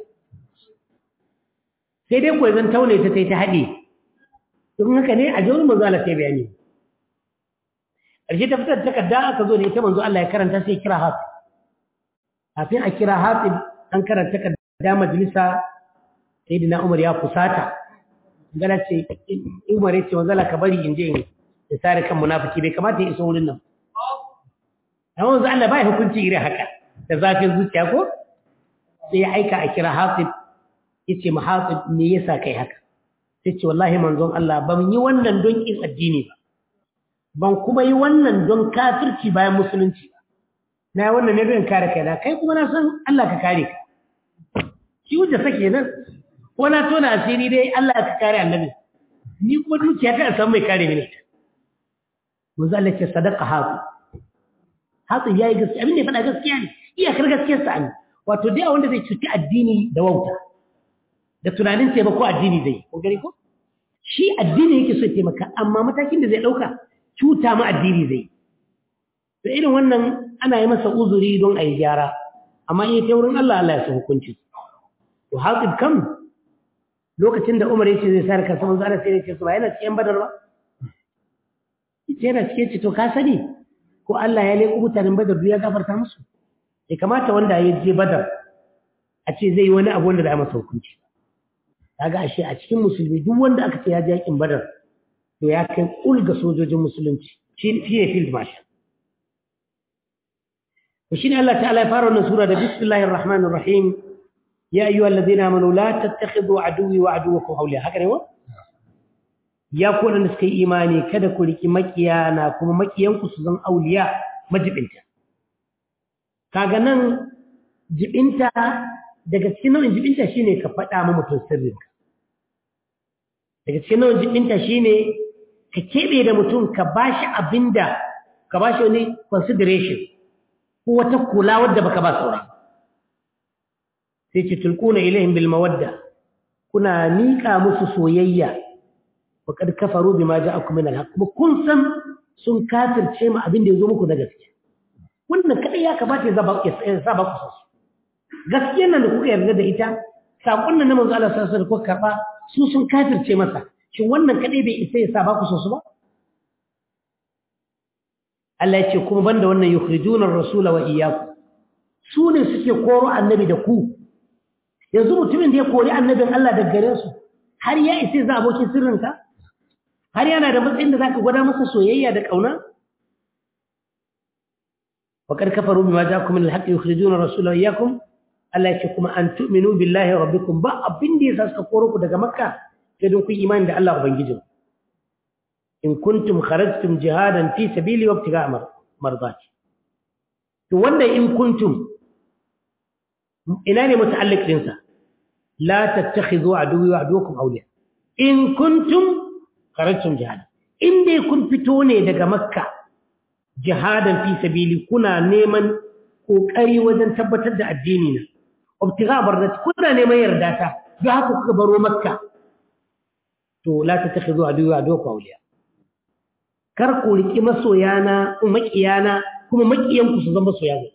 sai dai ko zan taune ta tai ta haɗe don haka ne a jawar manzo Allah sai bayani ƙarshe ta fitar da takarda aka zo da ita manzo Allah ya karanta sai kira hatib kafin a kira hatib an karanta takarda majalisa sayyidina Umar ya fusata gana ce Umar ya ce wanzala ka bari in je in ya sare kan munafiki bai kamata ya iso wurin nan amma wanzu Allah bai hukunci irin haka da zafin zuciya ko sai ya aika a kira Hatib yace mu Hatib me yasa kai haka sai ce wallahi manzon Allah ban yi wannan don kin addini ba ban kuma yi wannan don kafirci bayan musulunci ba na yi wannan ne don kare kaina kai kuma na san Allah ka kare ka shi wuce sake nan ko na tona asiri dai Allah ka kare annabi ni kuma dukiya ta san mai kare mini ta manzo Allah ce sadaqa hatu hatu yayi gaskiya abin da ya faɗa gaskiya ne iyakar gaskiyar sa ne wato dai wanda zai cuci addini da wauta da tunanin taimako addini zai ko gari ko shi addini yake so ya taimaka amma matakin da zai ɗauka cuta ma addini zai to irin wannan ana yi masa uzuri don a yi gyara amma in ta wurin Allah Allah ya san hukunci to hatib kam lokacin da Umar yace zai sarka sama zara sai yace su ba yana cikin badar ba yace yana cikin ci to ka sani ko Allah ya leko mutanen badar ya gafarta musu ya kamata wanda ya je badar a ce zai yi wani abu wanda da masa hukunci kaga ashe a cikin musulmi duk wanda aka ce ya je yakin badar to ya kai kulga sojojin musulunci shi ne field marshal وشين الله تعالى يفارنا سورة بسم الله الرحمن الرحيم يا أيها الذين آمنوا لا تتخذوا عدوي وعدوكم أولياء هكذا هو يا كون نسكي إيماني كذا كل مكيانا كم مكيان كسزن أولياء مجب انت كاغنان جب انت daga cikin nau'in jibinta shine ka faɗa ma mutum sirrinka daga cikin nau'in jibinta shine ka keɓe da mutum ka bashi abinda ka bashi wani consideration ko wata kula wadda baka ba saura sai ce tulquna ilaihim bil mawadda kuna nika musu soyayya wa kad kafaru bima ja'akum min al haqq kuma kun san sun kafirce mu abin da yazo muku na gaskiya wannan kadai ya kamata ya zaba ya saba ku so gaskiyar nan da kuka yarda da ita sakon nan na manzo Allah sallallahu alaihi wasallam da kuka karba su sun kafirce masa shin wannan kadai bai isa ya saba ku so su ba Allah ya ce kuma banda wannan yukhrijuna ar-rasula wa iyyakum su ne suke koro annabi da ku yanzu mutumin da ya kori annabin Allah daga gare su har ya isa za abokin sirrinka har yana da matsayin da zaka gwada masa soyayya da kauna وقد كفروا بما جاءكم من الحق يخرجون الرسول وإياكم Allah ya ce kuma an tu'minu billahi rabbikum ba abin da yasa suka koro ku daga makka sai don ku imani da Allah ubangijinku in kuntum kharajtum jihadan fi sabili wa ibtiga mardati to wanda in kuntum ina ne muta'alliq din sa la tattakhidhu aduwwi wa aduwwakum awliya in kuntum kharajtum jihadan in dai kun fito ne daga makka jihadan fi sabili kuna neman kokari wajen tabbatar da addini na obtiga bardati kuna neman yarda ta don haka kuka baro makka to la ta takhidhu aduwa aduwa awliya kar ku riki masoyana makiyana kuma makiyanku su zama soyana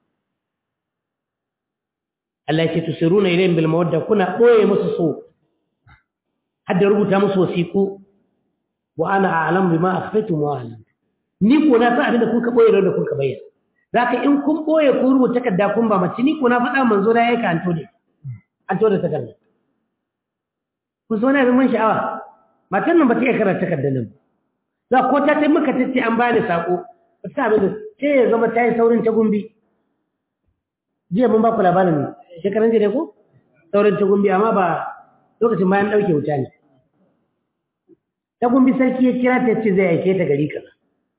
Allah yake tusiruna ilayhim bil mawadda kuna boye musu so hadda rubuta musu wasiku wa ana a'lamu bima akhfaytum wa a'lam ni ko na san abin da kuka boye da kuka bayyana zaka in kun boye kun rubuta takarda kun ba mace ni ko na faɗa manzo da yake an tode an tode takarda ku so na abin man sha'awa matan nan ba ta iya karanta takardar nan za ko ta tai maka tace an bani sako ba ta abin da sai ya zama ta yi saurin ta gumbi jiya mun ba ku labarin shekaran jiya ko saurin ta gumbi amma ba lokacin bayan ɗauke wuta ne ta gumbi sarki ya kira ta ce zai aike ta gari kaza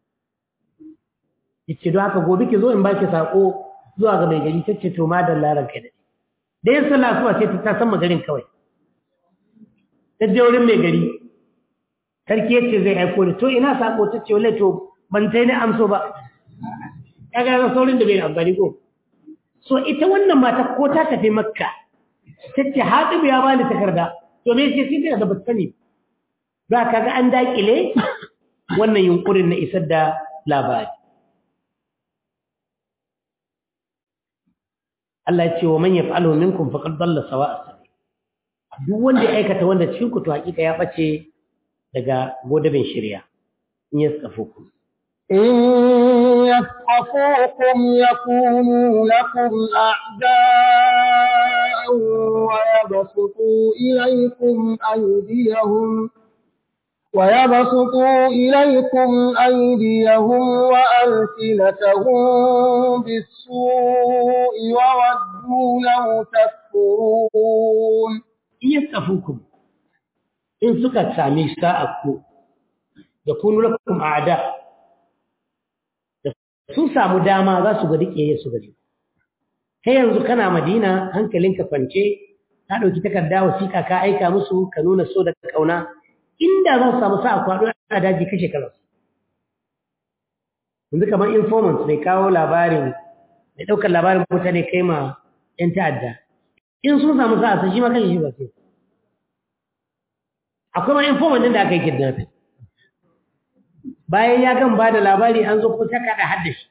ya ce don haka gobe ki zo in baki sako zuwa ga mai gari ta ce to ma da laran kai da da yin sallah suwa sai ta san magarin kawai ta je wurin mai gari sarki ya ce zai aiko da to ina sako ta ce wale to ban sai ni amso ba ya ga saurin da bai amfani ko so ita wannan mata ko ta tafi makka ta ce haɗu ya bani takarda to me ce sai da ba sani ba ka ga an daƙile wannan yunkurin na isar da labari Allah ya ce wa man yaf'alu minkum faqad dalla sawa'a sabil duk wanda ya aikata wanda cikin ku to hakika ya bace daga godabin shari'a in ya tsafo ku إن يثقفوكم يكونوا لكم أعداء ويبسطوا إليكم أيديهم ويبسطوا إليكم أيديهم وألسنتهم بالسوء وودوا لو تكفرون in ya tsafo ku in suka sami sa'akku da kunu lakum a'da sun samu dama za su ga dike su gari kai yanzu kana madina hankalinka kwance ka ɗauki takarda wasiƙa ka aika musu ka nuna so da ƙauna inda za su samu sa'a kwaɗo a daji kashe kalansu yanzu kamar informant mai kawo labarin mai ɗaukar labarin mutane kai ma 'yan ta'adda in sun samu sa'a sun shi ma kashe shi ba sai akwai ma informant din da aka yi kidnapping bayan ya gan ba da labari an zo kusa kaɗa haddashi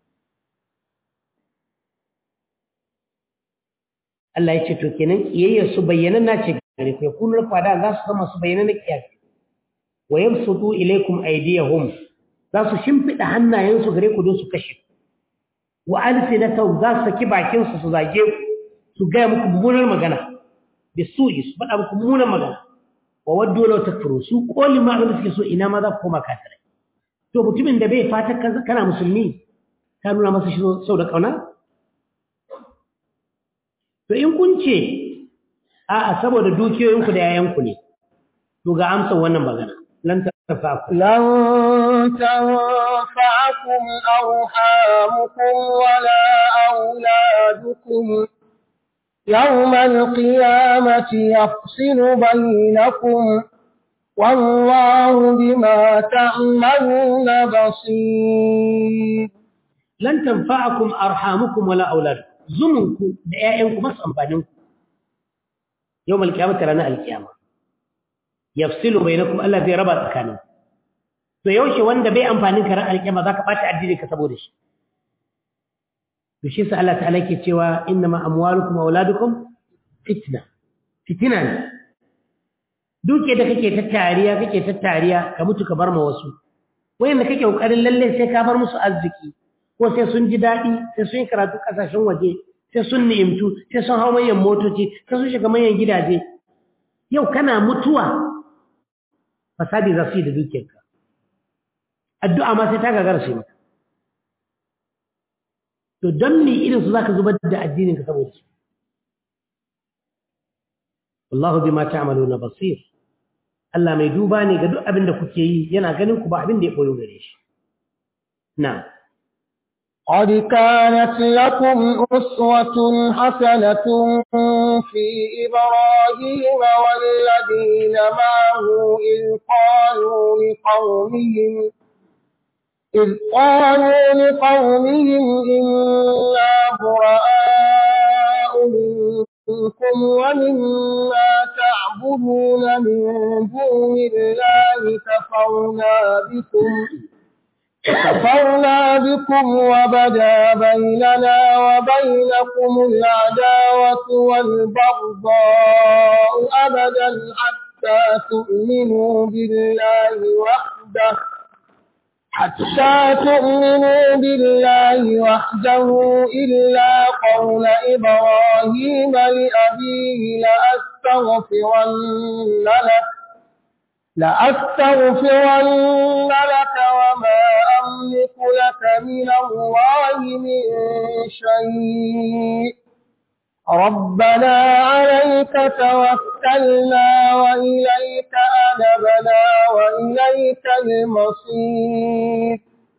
Allah ya ce to kenan kiyayyar su bayyana na ce gare ku yakunu lakum ada za su zama su bayyana na kiyasi wa yabsutu ilaykum aydiyahum za su shimfida hannayen su gare ku don su kashe wa alsinatahum za su saki bakin su su zage ku su ga muku mummunar magana bisu'i su faɗa muku mummunar magana wa waddu law takfuru su koli ma abin da suke so ina ma za ku koma kafirai to mutumin da bai fata kana musulmi ka nuna masa shi sau da kauna to in kun ce a'a saboda dukiyoyinku da yayanku ne to ga amsar wannan magana lan tafaku لن تنفعكم أرحامكم ولا أولادكم يوم القيامة يفصل بينكم والله بما تعملون بصير lan tanfa'akum arhamukum wala auladukum zumunku da ƴaƴanku masu amfaninku yawmal qiyamati ranar alqiyama yafsilu bainakum Allah zai raba tsakanin to yaushe wanda bai amfanin ka ran alqiyama zaka bata addini ka saboda shi to shi sa Allah ta'ala ke cewa innama amwalukum wa auladukum fitna fitina ne duke da kake tattariya kake tattariya ka mutu ka bar ma wasu wayanda kake kokarin lalle sai ka bar musu arziki ko sai sun ji daɗi sai sun yi karatu ƙasashen waje sai sun ni'imtu sai sun hau manyan motoci sai sun shiga manyan gidaje yau kana mutuwa fasadi za su yi da dukiyarka addu'a ma sai ta gagara su maka to don me irin su za ka zubar da addinin ka saboda su wallahu bima ta'maluna basir Allah mai duba ne ga duk abin da kuke yi yana ganin ku ba abin da ya koyo gare shi na'am قد كانت لكم أسوة حسنة في إبراهيم والذين معه إذ قالوا لقومهم إذ قالوا لقومهم إنا براء منكم ومما تعبدون من دون الله كفرنا بكم كفرنا بكم وبدا بيننا وبينكم العداوة والبغضاء أبدا حتى تؤمنوا بالله وحده حتى تؤمنوا بالله وحده إلا قول إبراهيم لأبيه لأستغفرن لك لأستغفرن لك وما أملك لك من الله من شيء ربنا عليك توكلنا وإليك أنبنا وإليك المصير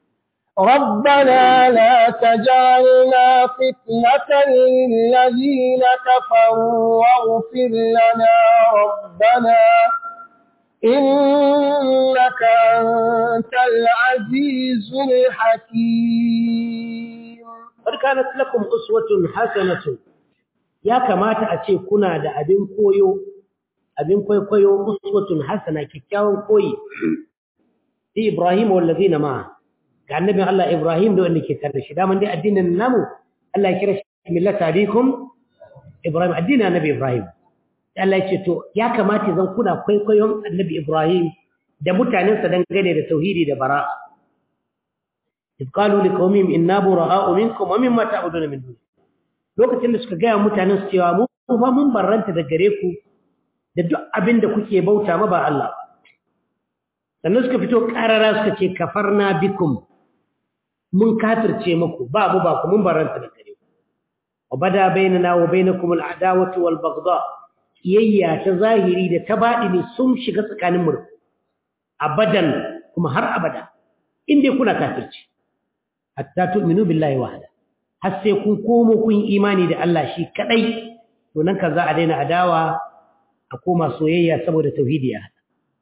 ربنا لا تجعلنا فتنة للذين كفروا واغفر لنا ربنا إنك أنت العزيز الحكيم قد كانت لكم أسوة حسنة ya kamata a ce kuna da abin koyo abin kwaikwayo uswatun hasana kyakkyawan koyi fi Ibrahim wallazina ma ga annabin Allah Ibrahim da wanda ke tare da shi daman dai addinin namu Allah ya kira shi millata abikum Ibrahim addinin annabi Ibrahim Allah ya ce to ya kamata zan kuna kwaikwayon annabi Ibrahim da mutanensa dangane da tauhidi da bara'a إذ قالوا لقومهم إنا براء منكم ومما تعبدون من دونه lokacin da suka gaya mutanen su cewa mu fa mun barranta da gare ku da duk abin da kuke bauta ma ba Allah sannan suka fito karara suka ce kafarna bikum mun kafirce muku ba mu ba ku mun barranta da gare ku wa bada bainana wa bainakum al'adawatu wal baghdha kiyayya ta zahiri da ta baɗini sun shiga tsakanin mu abadan kuma har abada inda kuna kafirci hatta tu'minu billahi wahda har sai kun komo kun imani da Allah shi kadai to nan ka za a daina adawa a koma soyayya saboda tauhidi ya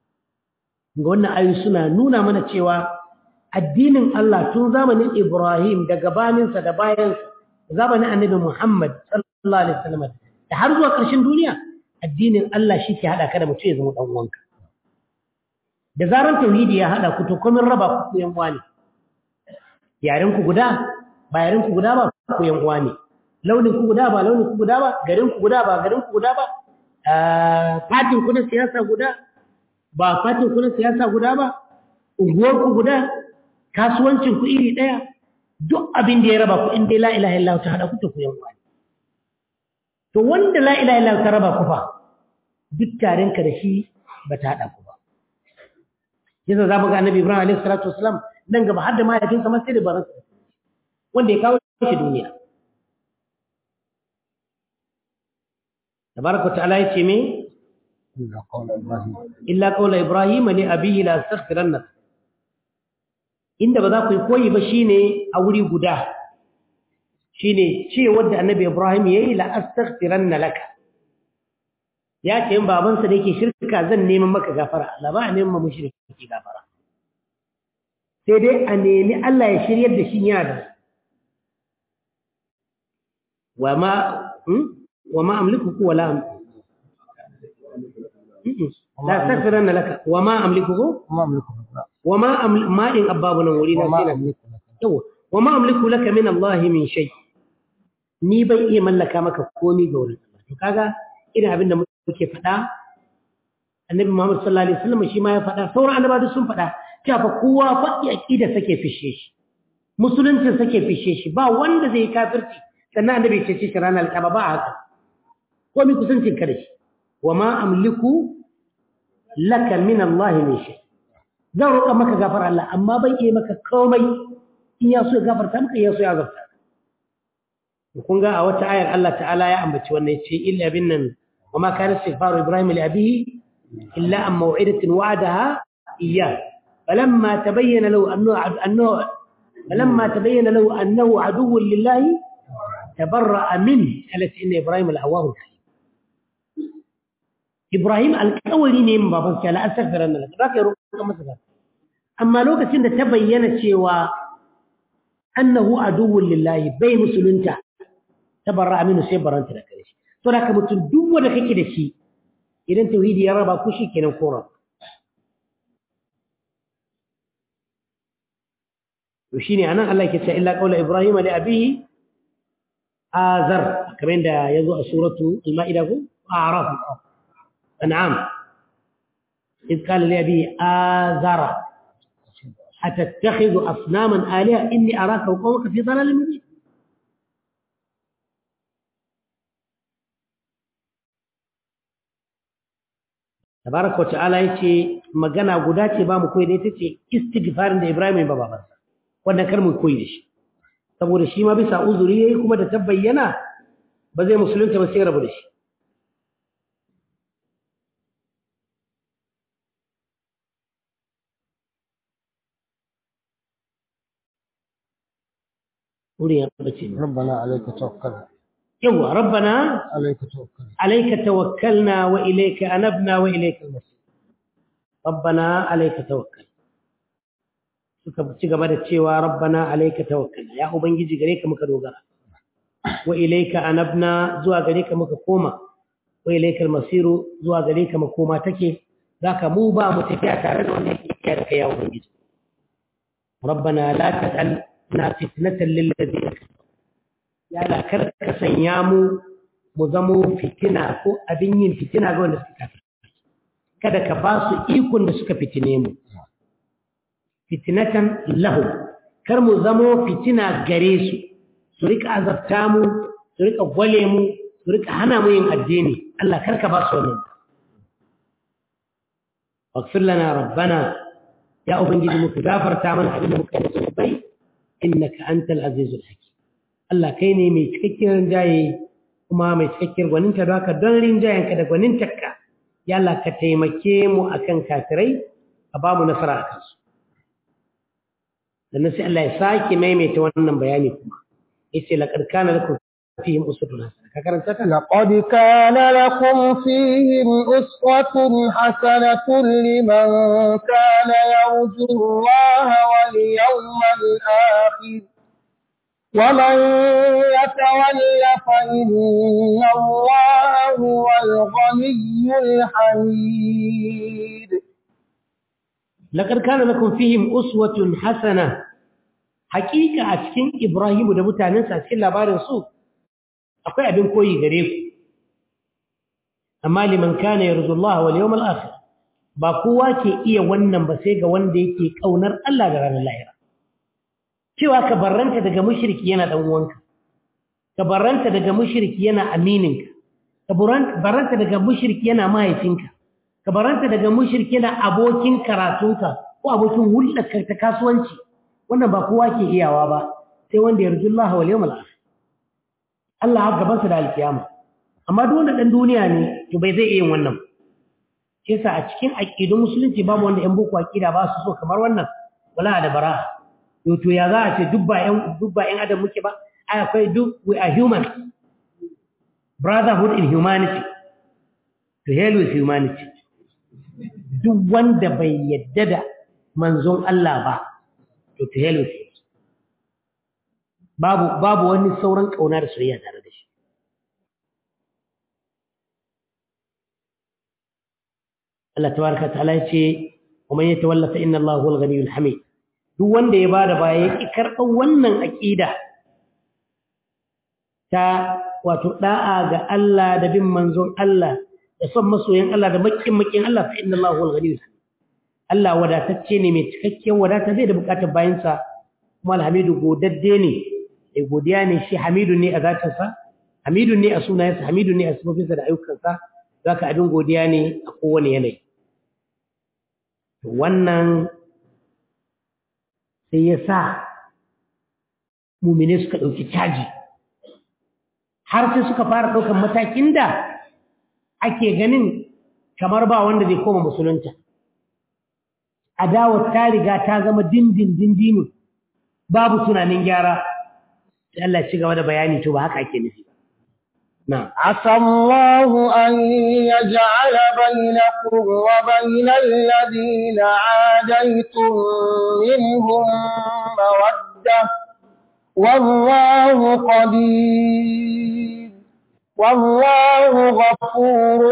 ga wannan ayoyi suna nuna mana cewa addinin Allah tun zamanin Ibrahim da gabaninsa da bayansa zamanin Annabi Muhammad sallallahu alaihi wasallam da har zuwa ƙarshen duniya addinin Allah shi ke hada ka da mutum ya zama dan uwanka da zaran tauhidi ya hada ku to komin raba ku yan uwa ne yaren ku guda ba yaren ku guda ba ku yan uwa ne launin ku guda ba launin ku guda ba garin ku guda ba garin ku guda ba fatin ku na siyasa guda ba fatin ku na siyasa guda ba unguwar ku guda kasuwancin ku iri daya duk abin da ya raba ku in dai la ilaha illallah ta hada ku to ku yan uwa ne to wanda la ilaha illallah ta raba ku fa duk taren ka da shi ba ta hada ku ba yasa za mu ga annabi ibrahim alaihi salatu wasalam nan gaba har da mahaifinsa ma sai da baransa wanda ya kawo shi duniya tabaraka ta'ala yace me illa qawla ibrahim li abihi la astaghfiranna inda ba za ku yi koyi ba shine a wuri guda shine ce wanda annabi ibrahim yayi la astaghfiranna laka ya ce in babansa da yake shirka zan neman maka gafara Allah ba a neman mushriki gafara sai dai a nemi Allah ya shiryar da shi ya da وما وما أملكه ولا أم... لا استغفرن لك وما أملكه وما أملكه وما أمل... ما إن أبابنا ولينا وما سينا أملكه لك وما أملك لك من الله من شيء ni ban iya mallaka maka komai ga wurin Allah to kaga irin abin da muke faɗa annabi Muhammad sallallahu alaihi wasallam shi ma ya faɗa sauran annabawa sun faɗa cewa fa kowa faɗi aqida sake fishe shi musulunci sake fishe shi ba wanda zai kafirci sannan annabi ce ce ranar alƙaba ba haka ko mi kusancin ka da shi wa ma amliku laka min Allah min shay zan roƙa maka gafar Allah amma ban iya maka komai in ya so ya gafarta maka ya so ya gafarta kun ga a wata ayar Allah ta'ala ya ambaci wannan yace illa binnan wa ma kana istighfaru ibrahim li abihi illa an maw'idatin wa'adaha iyyah falamma tabayyana lahu annahu annahu falamma tabayyana lahu annahu aduwwun lillahi تبرأ منه قالت إن إبراهيم الأواه الحليم إبراهيم القولي نيم بابا لا أستغفر أن لك ذاك يروح مثلا أما لو كنت تبين شيء أنه عدو لله بي مسلمتا تبرأ منه سيبرا أنت لك to da ka mutum duk wanda kake da shi idan tauhidi ya raba ku shi kenan ko raba to shine anan Allah yake cewa illa qaula ibrahim li abihi azar kamar yadda yazo a suratu al-maida ko a'raf an'am إذ قال لأبي آذر أتتخذ أصناما آلهة إني أراك وقومك في ضلال مبين tabaraka wa ta'ala yace magana guda ce ba mu koyi da ita ce istighfarin da Ibrahim ba babansa wannan kar mu koyi da shi saboda shi ma bisa uzuri yayi kuma da tabbayyana ba zai musulunta ba sai rabu da shi wuri ya bace ne ربنا عليك توكلنا yawa rabbana عليك توكلنا عليك توكلنا وإليك أنبنا وإليك المصير ربنا عليك توكل suka ci gaba da cewa rabbana alayka tawakkalna ya ubangiji gare ka muka dogara wa ilayka anabna zuwa gare ka muka koma wa ilayka almasiru zuwa gare ka makoma take zaka mu ba mu tafiya tare da wannan kiyar da kai ya ubangiji rabbana la taj'alna fitnatan lil ladina ya la kar ka sanya mu mu zamo fitina ko abin yin fitina ga wanda suka kafi kada ka ba su ikon da suka fitine mu fitinatan lahu kar mu zamo fitina gare su su rika azabta mu su rika gwale mu su rika hana mu yin addini Allah kar ka ba su wannan واغفر لنا ربنا يا أبنجي مكدافر تعمل عبد مكان سنبي إنك أنت العزيز الحكيم Allah kai ne mai cikakken rinjaye kuma mai cikakken gwaninta don haka don rinjayenka da gwanintarka ya Allah ka taimake mu akan kafirai ka ba mu nasara a kansu sannan sai Allah ya sake maimaita wannan bayani kuma yace laqad kana lakum fihim uswatun hasana ka karanta ta لقد كان لكم فيهم أسوة حسنة لمن كان يرجو الله واليوم الآخر ومن يتول فإن الله هو الغني الحميد laqad kana lakum fihim uswatun hasana hakika a cikin Ibrahim da mutanensa a cikin labarin su akwai abin koyi gare ku amma liman kana yarju Allah wal yawmal akhir ba kowa ke iya wannan ba sai ga wanda yake kaunar Allah da ranar lahira cewa ka barranta daga mushriki yana dan uwanka ka barranta daga mushriki yana amininka ka barranta daga mushriki yana mahaifinka ka barranta daga mushriki yana abokin karatunka ko abokin hulɗarka ta kasuwanci wannan ba kowa ke iyawa ba sai wanda yarju Allah wal yawmal akhir Allah har gabansa da alkiyama amma duk wanda dan duniya ne to bai zai iya yin wannan shi yasa a cikin aqidun musulunci babu wanda yan boko aqida ba su so kamar wannan wala da bara to to ya za a ce duk ba yan duk ba yan adam muke ba ai akwai duk we are human brotherhood in humanity to hell with humanity duk wanda bai yadda da manzon Allah ba to to hell with him babu babu wani sauran kauna da soyayya tare da shi Allah tabaraka ta'ala yace wa man yatawalla fa inna Allah huwal ghaniyyul hamid duk wanda ya bada baya yake karɓar wannan aqida ta wato da'a ga Allah da bin manzon Allah da son masoyan Allah da makin makin Allah fa inna Allah huwal ghaniyyul hamid Allah wadatacce ne mai cikakken wadata zai da bukatar bayansa kuma alhamidu godadde ne mai godiya ne shi hamidu ne a zatinsa hamidu ne a sunayensa hamidu ne a sifofinsa da ayyukansa za ka abin godiya ne a kowane yanayi wannan sai ya sa mumine suka ɗauki caji har sai suka fara ɗaukan matakin da ake ganin kamar ba wanda zai koma musulunta adawar ta riga ta zama dindin dindinu babu tunanin gyara sai Allah ci gaba da bayani to ba haka ake nufi ba na'am عسى الله أن يجعل بينكم وبين الذين عاديتم منهم مودة والله قدير والله غفور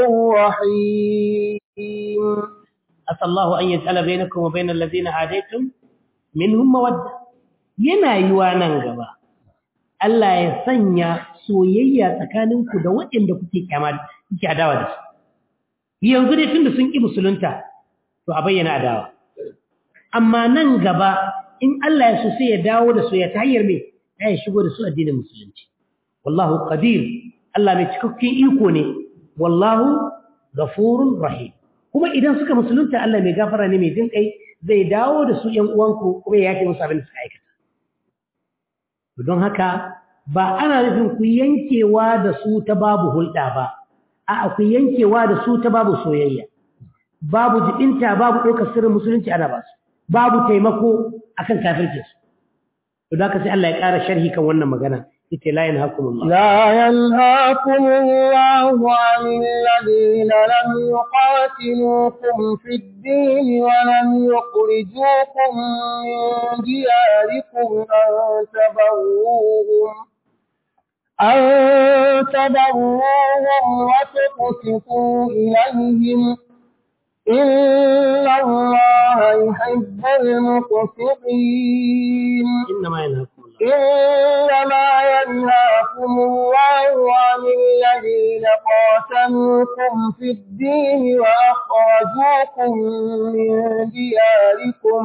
رحيم عسى الله أن يجعل بينكم وبين الذين عاديتم منهم مودة yana yiwa nan gaba Allah ya sanya soyayya tsakaninku da waɗanda kuke kyama kuke adawa da su yanzu dai tunda sun ƙi musulunta to a bayyana adawa amma nan gaba in Allah ya so sai ya dawo da soyayya ta hanyar me ya shigo da su addinin musulunci wallahu qadir Allah mai cikakken iko ne wallahu ghafurur rahim kuma idan suka musulunta Allah mai gafara ne mai jin kai zai dawo da su ƴan uwanku kuma ya yake musu abin da suka aikata don haka ba ana nufin ku yankewa da su ta babu hulɗa ba a ku yankewa da su ta babu soyayya babu jibinta babu ɗaukar sirrin musulunci ana ba su babu taimako akan kafircin su to da haka sai Allah ya ƙara sharhi kan wannan magana yace la yanhaakumullah لا ينهاكم الله عن الذين لم يقاتلوكم في الدين ولم يخرجوكم من دياركم أن تبروهم أن تبروهم وتقسطوا إليهم إن الله يحب المقسطين إنما ينهاكم الله إنما ينهاكم الله عن الذين قاتلوكم في الدين وأخرجوكم من دياركم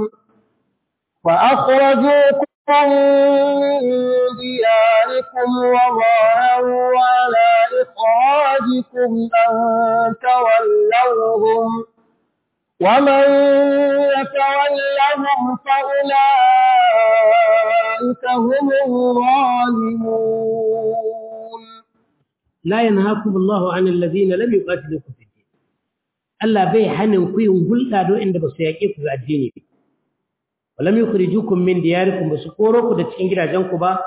وأخرجوكم من دياركم وظاهروا على إخراجكم أن تولوهم ومن يتولهم فأولئك هم الظالمون لا ينهاكم الله عن الذين لم يقاتلوكم في الدين Allah bai hanin ku yin hulɗa don inda ba su yaƙe ku ga addini ba. Walam yukhrijukum min diyarikum ba su koro ku da cikin gidajenku ba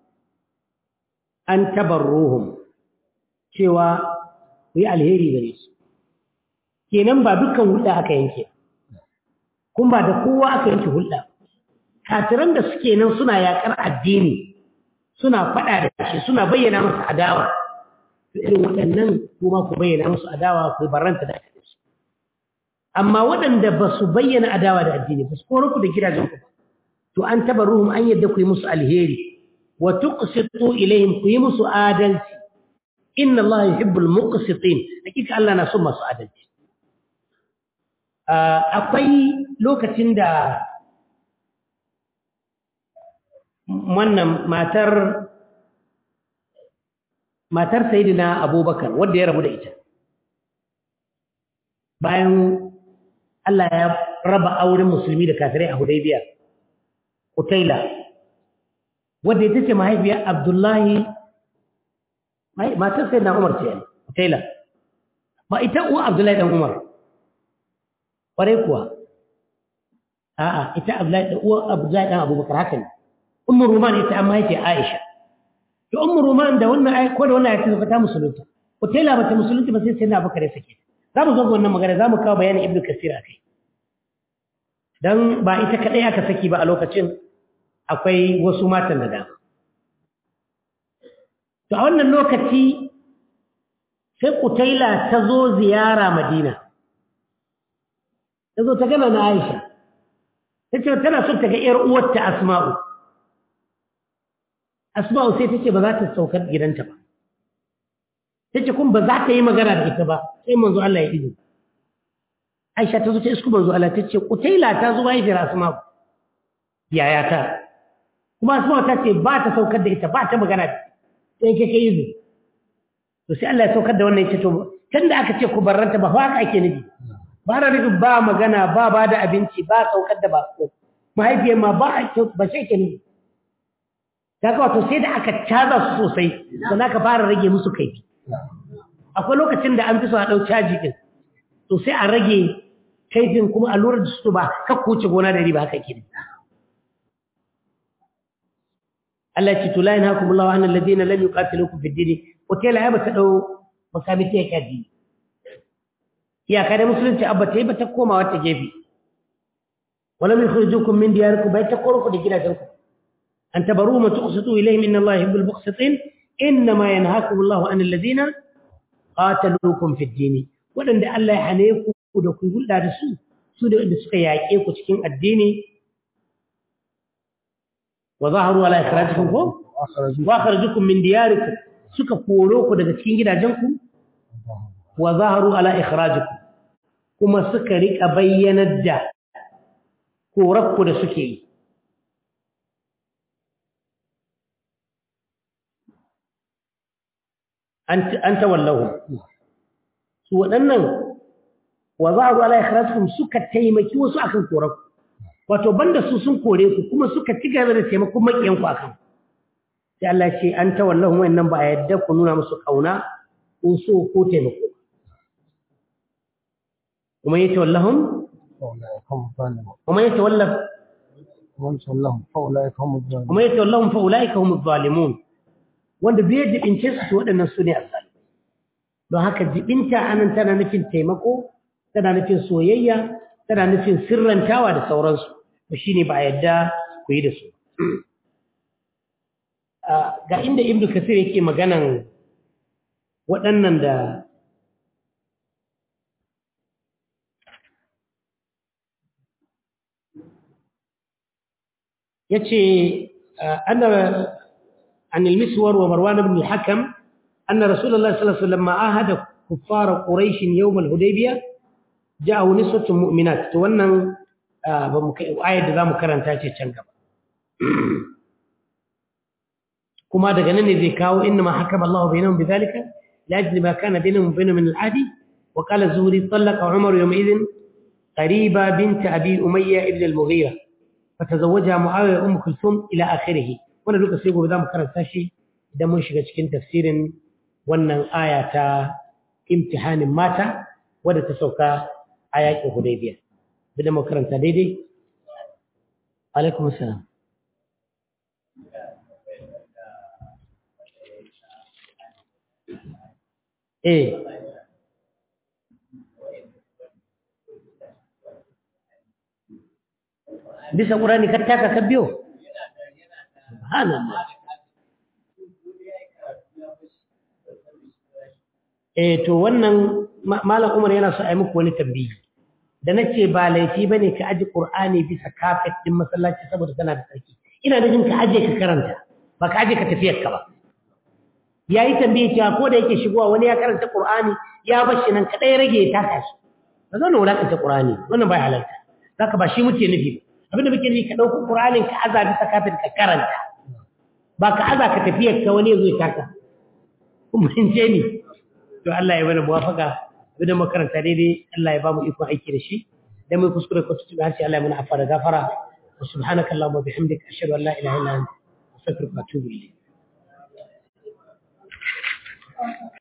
an tabarruhum cewa ku yi alheri gare su. Kenan ba dukkan hulɗa aka yanke. Kun ba da kowa aka yanke hulɗa. Kafiran da suke nan suna yaƙar addini suna faɗa da shi suna bayyana masa adawa. Irin waɗannan kuma ku bayyana musu adawa ku barranta da aka amma waɗanda ba su bayyana adawa da addini ba su koro ku da gidajen ku ba to an taba ruhum an yadda ku yi musu alheri wa tuqsitu ilaihim ku yi musu adalci inna Allah yuhibbul muqsitin hakika Allah na son masu adalci akwai lokacin da wannan matar matar sayyidina Abubakar wanda ya rabu da ita bayan Allah ya raba auren musulmi da kafirai a Hudaybiya Utaila wanda ita ce mahaifiyar Abdullahi matar sai na Umar ce Utaila ba ita uwa Abdullahi dan Umar kware kuwa a'a ita Abdullahi da uwa Abdullahi dan Abubakar haka ne Ummu Ruman ita amma yake Aisha to Ummu Ruman da wannan ayi ko da wannan ayi ta musulunta Utaila ba ta musulunta ba sai sai na Abubakar ya sake za mu zo ga wannan magana za mu kawo bayanin Ibn Kasir a kai don ba ita kaɗai aka saki ba a lokacin akwai wasu matan da dama. To a wannan lokaci sai Kutaila ta zo ziyara Madina. Ta zo ta gana na Aisha. Ta ce tana son ta ga ‘yar uwarta Asma'u. Asma'u sai ta ce ba za ta saukar gidanta ba. Ta ce kuma ba za ta yi magana da ita ba sai manzo Allah ya izo. Aisha ta zo ta isku manzo Allah ta ce Kutaila ta zo mahaifiyar Asma'u yaya ta kuma Asma'u ta ce ba ta saukar da ita ba ta magana sai ke kai yuzu to sai Allah ya saukar da wannan yace to tunda aka ce ku barranta ba haka ake nufi ba ra nufi ba magana ba ba da abinci ba saukar da ba ko mahaifiyar ma ba ba sai ke nufi kaga wato sai da aka caza su sosai sannan aka fara rage musu kaifi akwai lokacin da an fi so a ɗau caji din to sai a rage kaifin kuma a lura da su ba kakku wuce gona da riba haka kiri Allah ya ce to la yanhaakum Allahu 'anil ladina lam yuqatilukum fid din wata ya bata dau makamiti ya kadi ya kada musulunci abba ta yi bata koma wata gefe wala min khurijukum min diyarikum bai ta korku da gidajenku an tabaru ma tuqsitu ilayhim inna Allah yuhibbul muqsitin innama yanhaakum Allahu an alladhina qataluukum fi ad-din wadanda Allah ya hane ku da ku hulɗa da su su da wanda suka yaƙe ku cikin addini wa zaharu ala ikhrajikum ko wa akhrajukum min diyarikum suka koro ku daga cikin gidajenku wa zaharu ala ikhrajikum kuma suka rika bayyanar da korarku da suke yi an tawallahu su waɗannan wa zaharu ala ikhrajikum suka taimaki wasu akan korarku wato banda su sun kore ku kuma suka ci gaba da taimakon makiyanku akan sai Allah ce an tawallahu wayannan ba a yadda ku nuna musu kauna ko so ko taimako kuma yace wallahum kuma yace wallaf kuma yace wallahum fa ulaika humuz zalimun wanda bai jibince su waɗannan su ne azzalimi don haka jibinta anan tana nufin taimako tana nufin soyayya tana nufin sirrantawa da sauransu to shine ba a yadda ku yi da su ga inda ibnu kasir yake maganan waɗannan da yace anna عن المسور ومروان بن الحكم أن رسول الله صلى الله عليه وسلم لما عاهد كفار قريش يوم الهديبية جاءه نسوة مؤمنات تونن آية ذا مكرن تاتي تشنقب كما دغنني ذي كاو إنما حكم الله بينهم بذلك لأجل ما كان بينهم وبينهم من العهد وقال الزهري طلق عمر يومئذ قريبة بنت أبي أمية ابن المغيرة فتزوجها معاوية أم كلثوم إلى آخره wanda duka sai gobe za mu karanta shi idan mun shiga cikin tafsirin wannan aya ta imtihanin mata wadda ta sauka a yaƙin hudaybiya bidan mu karanta daidai alaikum assalam eh bisa ƙurani ka taka ka biyo subhanallah eh to wannan malam Umar yana so a yi muku wani tambayi da nace ba laifi bane ka aji Qur'ani bisa kafet din masallaci saboda kana da sarki ina nufin ka aje ka karanta ba ka aje ka tafiyar ka ba yayi tambaye cewa ko da yake shigowa wani ya karanta Qur'ani ya bar shi nan kadai rage ya taka shi ba zan wulakanta Qur'ani wannan bai halarta zaka ba shi muke nufi abinda muke nufi ka dauko Qur'anin ka aza bisa kafet ka karanta ba ka aza ka tafiyar ka wani ya zo ya taka kuma in ce ni to Allah ya bada muwafaka idan makaranta daidai Allah ya ba mu ikon aiki da shi dan mai kuskure ko tutu har sai Allah ya mana afara gafara wa subhanaka allahumma bihamdika ashhadu an la ilaha illa anta astaghfiruka wa atubu ilayk